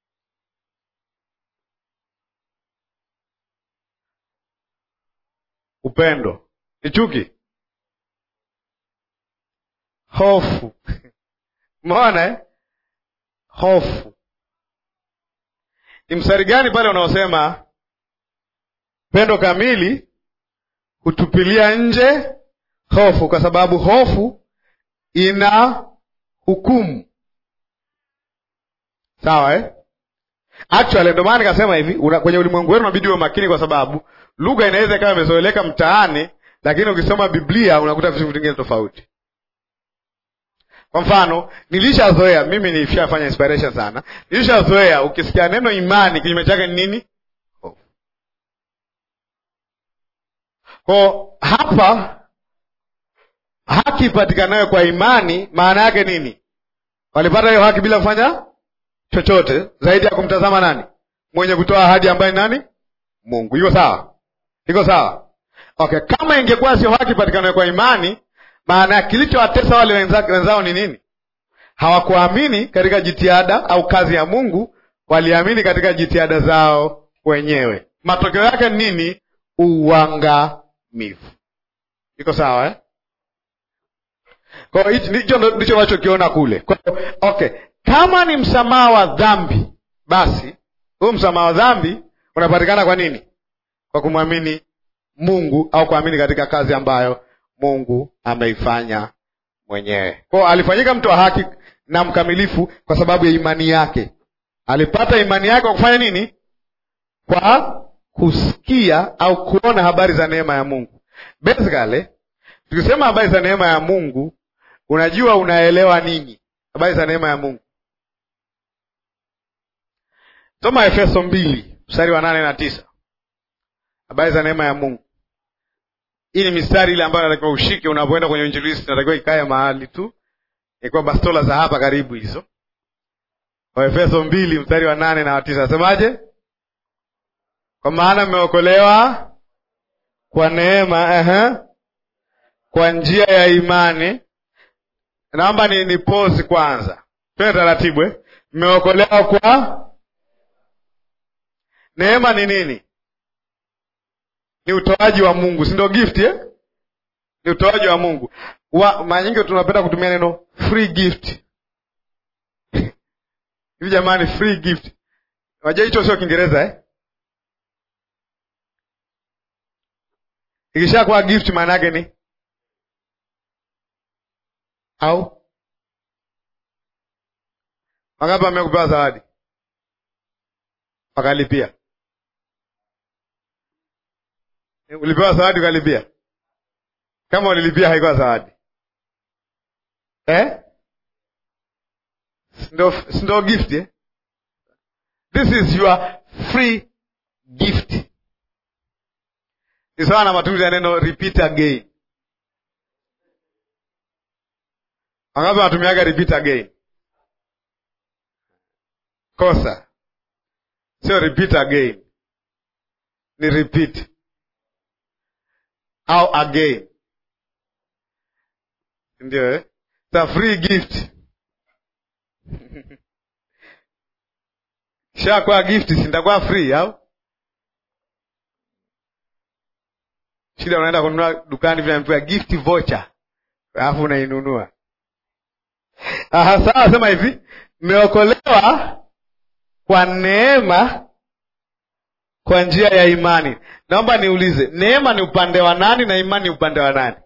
upendo ni chuki, hofu umeona eh? Hofu ni mstari gani pale unaosema pendo kamili hutupilia nje hofu, kwa sababu hofu ina hukumu. Sawa eh? Actually ndio maana nikasema hivi, kwenye ulimwengu wenu unabidi uwe makini, kwa sababu lugha inaweza ikawa imezoeleka mtaani, lakini ukisoma Biblia unakuta vitu vingine tofauti. Kwa mfano, nilishazoea mimi, nilishafanya inspiration sana, nilishazoea ukisikia neno imani, kinyume chake ni nini? Kwa hapa haki ipatikanayo kwa imani, maana yake nini? Walipata hiyo haki bila kufanya chochote zaidi ya kumtazama nani? Mwenye kutoa ahadi ambaye nani? Mungu. Iko sawa? Iko sawa? Okay, kama ingekuwa sio haki ipatikanayo kwa imani, maana ya kilichowatesa wale wenzao ni nini? Hawakuamini katika jitihada au kazi ya Mungu, waliamini katika jitihada zao wenyewe. Matokeo yake ni nini? Uangamivu. Iko sawa eh? Kwa hicho ndicho unachokiona kule. Kwa okay, kama ni msamaha wa dhambi, basi huu msamaha wa dhambi unapatikana kwa nini? Kwa kumwamini Mungu au kuamini katika kazi ambayo Mungu ameifanya mwenyewe. Kwa alifanyika mtu wa haki na mkamilifu kwa sababu ya imani yake. Alipata imani yake kwa kufanya nini? Kwa kusikia au kuona habari za neema ya Mungu. Basically, tukisema habari za neema ya Mungu, unajua unaelewa nini? Habari za neema ya Mungu. Soma Efeso mbili mstari wa nane na tisa. Habari za neema ya Mungu. Hii ni mistari ile ambayo natakiwa ushike unapoenda kwenye injilisti, natakiwa ikae mahali tu, ikuwa bastola za hapa karibu hizo. Waefeso mbili mstari wa nane na wa tisa, nasemaje? Kwa maana mmeokolewa kwa neema ehe, kwa njia ya imani. Naomba ni, ni pause kwanza, twende taratibu eh. Mmeokolewa kwa neema. Ni nini? Ni utoaji wa Mungu, si ndio? Gift eh? Ni utoaji wa Mungu. Mara nyingi tunapenda kutumia neno free gift hivi jamani, free gift, wajua hicho sio Kiingereza eh? Ikishakuwa gift maana yake ni au wangapi wamekupewa zawadi wakalipia? Ulipewa zawadi ukalipia? Kama ulilipia haikuwa zawadi eh? Sindo gift eh? This is your free gift. ni sawa na matumizi ya neno repeat again. Wangapi wanatumiaga repeat again? Kosa, sio repeat again, ni repeat au again, ndio eh? It's a free gift kishakuwa gift, sintakuwa free au shida? Unaenda kununua dukani, vinaambiwa gift voucher, alafu unainunua. Aha, sawa. Sema hivi, mmeokolewa kwa neema kwa njia ya imani. Naomba niulize, neema ni upande wa nani na imani ni upande wa nani?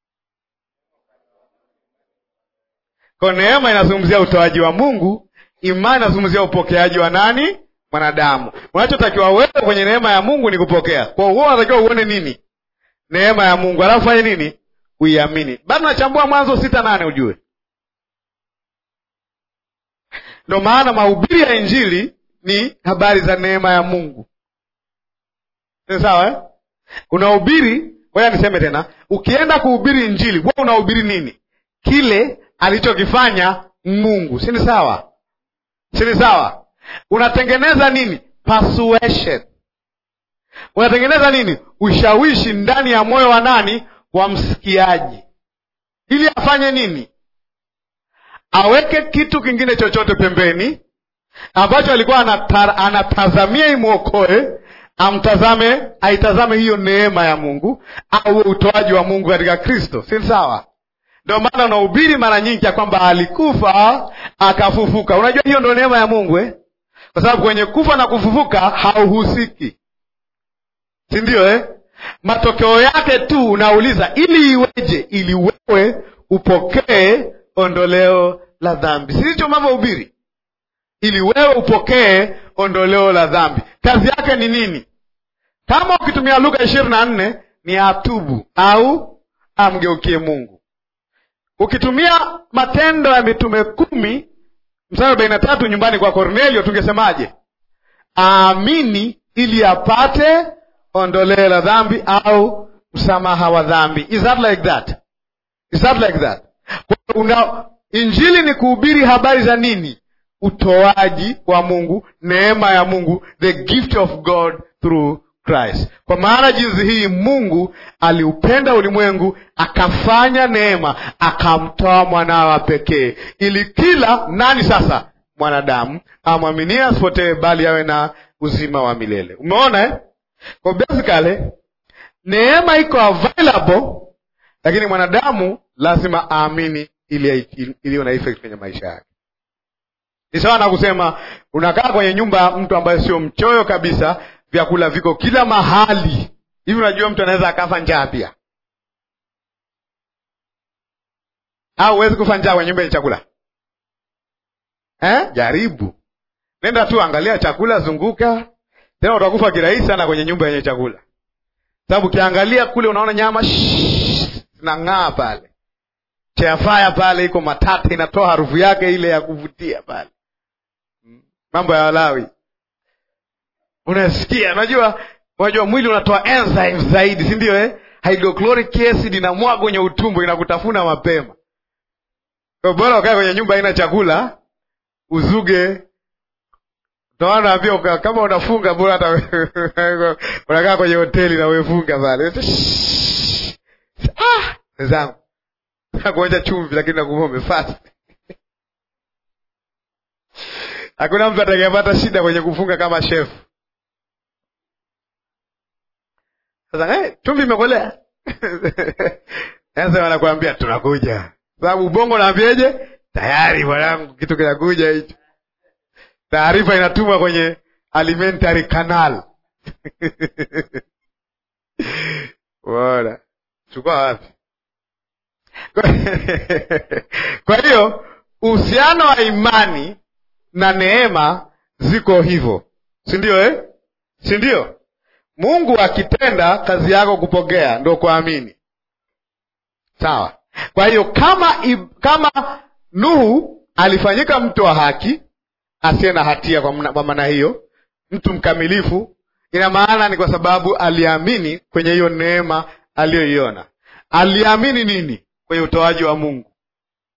Kwa neema inazungumzia utoaji wa Mungu, imani inazungumzia upokeaji wa nani? Mwanadamu. Unachotakiwa wewe kwenye neema ya Mungu ni kupokea. Kwa hiyo unatakiwa uone nini? Neema ya Mungu, alafu fanye nini? Uiamini. Bado nachambua Mwanzo sita nane ujue Ndo maana mahubiri ya Injili ni habari za neema ya Mungu. Ni sawa eh? Unahubiri, ngoja niseme tena, ukienda kuhubiri Injili wewe unahubiri nini? Kile alichokifanya Mungu, si ni sawa? Si ni sawa? Unatengeneza nini? Persuasion. Unatengeneza nini? Ushawishi ndani ya moyo wa nani? Wa msikiaji, ili afanye nini? aweke kitu kingine chochote pembeni ambacho alikuwa anata, anatazamia imwokoe, amtazame, aitazame hiyo neema ya Mungu au utoaji wa Mungu katika Kristo, si sawa? Ndio maana unahubiri mara nyingi ya kwamba alikufa akafufuka. Unajua hiyo ndio neema ya Mungu eh? Kwa sababu kwenye kufa na kufufuka hauhusiki, si ndio eh? Matokeo yake tu unauliza ili iweje, ili wewe upokee ondoleo la dhambi. Silicho mavyohubiri, ili wewe upokee ondoleo la dhambi. Kazi yake ni nini? Kama ukitumia Luka ishirini na nne ni atubu au amgeukie Mungu. Ukitumia Matendo ya Mitume kumi mstari arobaini na tatu nyumbani kwa Kornelio, tungesemaje? Aamini ili apate ondoleo la dhambi au msamaha wa dhambi. Is that like that? Is that like that? Una, injili ni kuhubiri habari za nini? Utoaji wa Mungu, neema ya Mungu, the gift of God through Christ. Kwa maana jinsi hii Mungu aliupenda ulimwengu akafanya neema, akamtoa mwanawa pekee, ili kila nani sasa, mwanadamu amwaminie asipotee, bali awe na uzima wa milele. Umeona eh? Kwa basically neema iko available, lakini mwanadamu lazima aamini ili iliyo na effect kwenye maisha yake. Ni sawa na kusema unakaa kwenye nyumba ya mtu ambaye sio mchoyo kabisa, vyakula viko kila mahali hivi. Unajua mtu anaweza akafa njaa pia, au huwezi kufa njaa kwenye nyumba yenye chakula eh? Jaribu, nenda tu angalia chakula, zunguka tena, utakufa kirahisi sana kwenye nyumba yenye chakula, sababu ukiangalia kule unaona nyama zinang'aa pale cheafaya pale iko matata, inatoa harufu yake ile ya kuvutia pale. Mambo ya Walawi unasikia, unajua unajua mwili unatoa enzymes zaidi, si ndio eh? Hydrochloric acid inamwaga kwenye utumbo, inakutafuna mapema. Kwa bora ukae kwenye nyumba haina chakula, uzuge Ndio naambia kama unafunga bora hata unakaa kwenye hoteli na umefunga pale. Ah, wenzangu nakuonja chumvi, lakini nakumbuka umefast. Hakuna mtu atakayepata shida kwenye kufunga kama chef. Sasa eh, chumvi imekolea sasa wanakuambia tunakuja, sababu ubongo naambiaje? Tayari mwanangu, kitu kinakuja hicho. Taarifa inatumwa kwenye alimentary canal bora chukua wapi? Kwa hiyo uhusiano wa imani na neema ziko hivyo, si ndio eh? si ndio? Mungu akitenda kazi yako kupokea ndo kuamini, sawa. Kwa hiyo kama kama Nuhu alifanyika mtu wa haki asiye na hatia, kwa maana hiyo mtu mkamilifu, ina maana ni kwa sababu aliamini kwenye hiyo neema aliyoiona. Aliamini nini? Kwenye utoaji wa Mungu.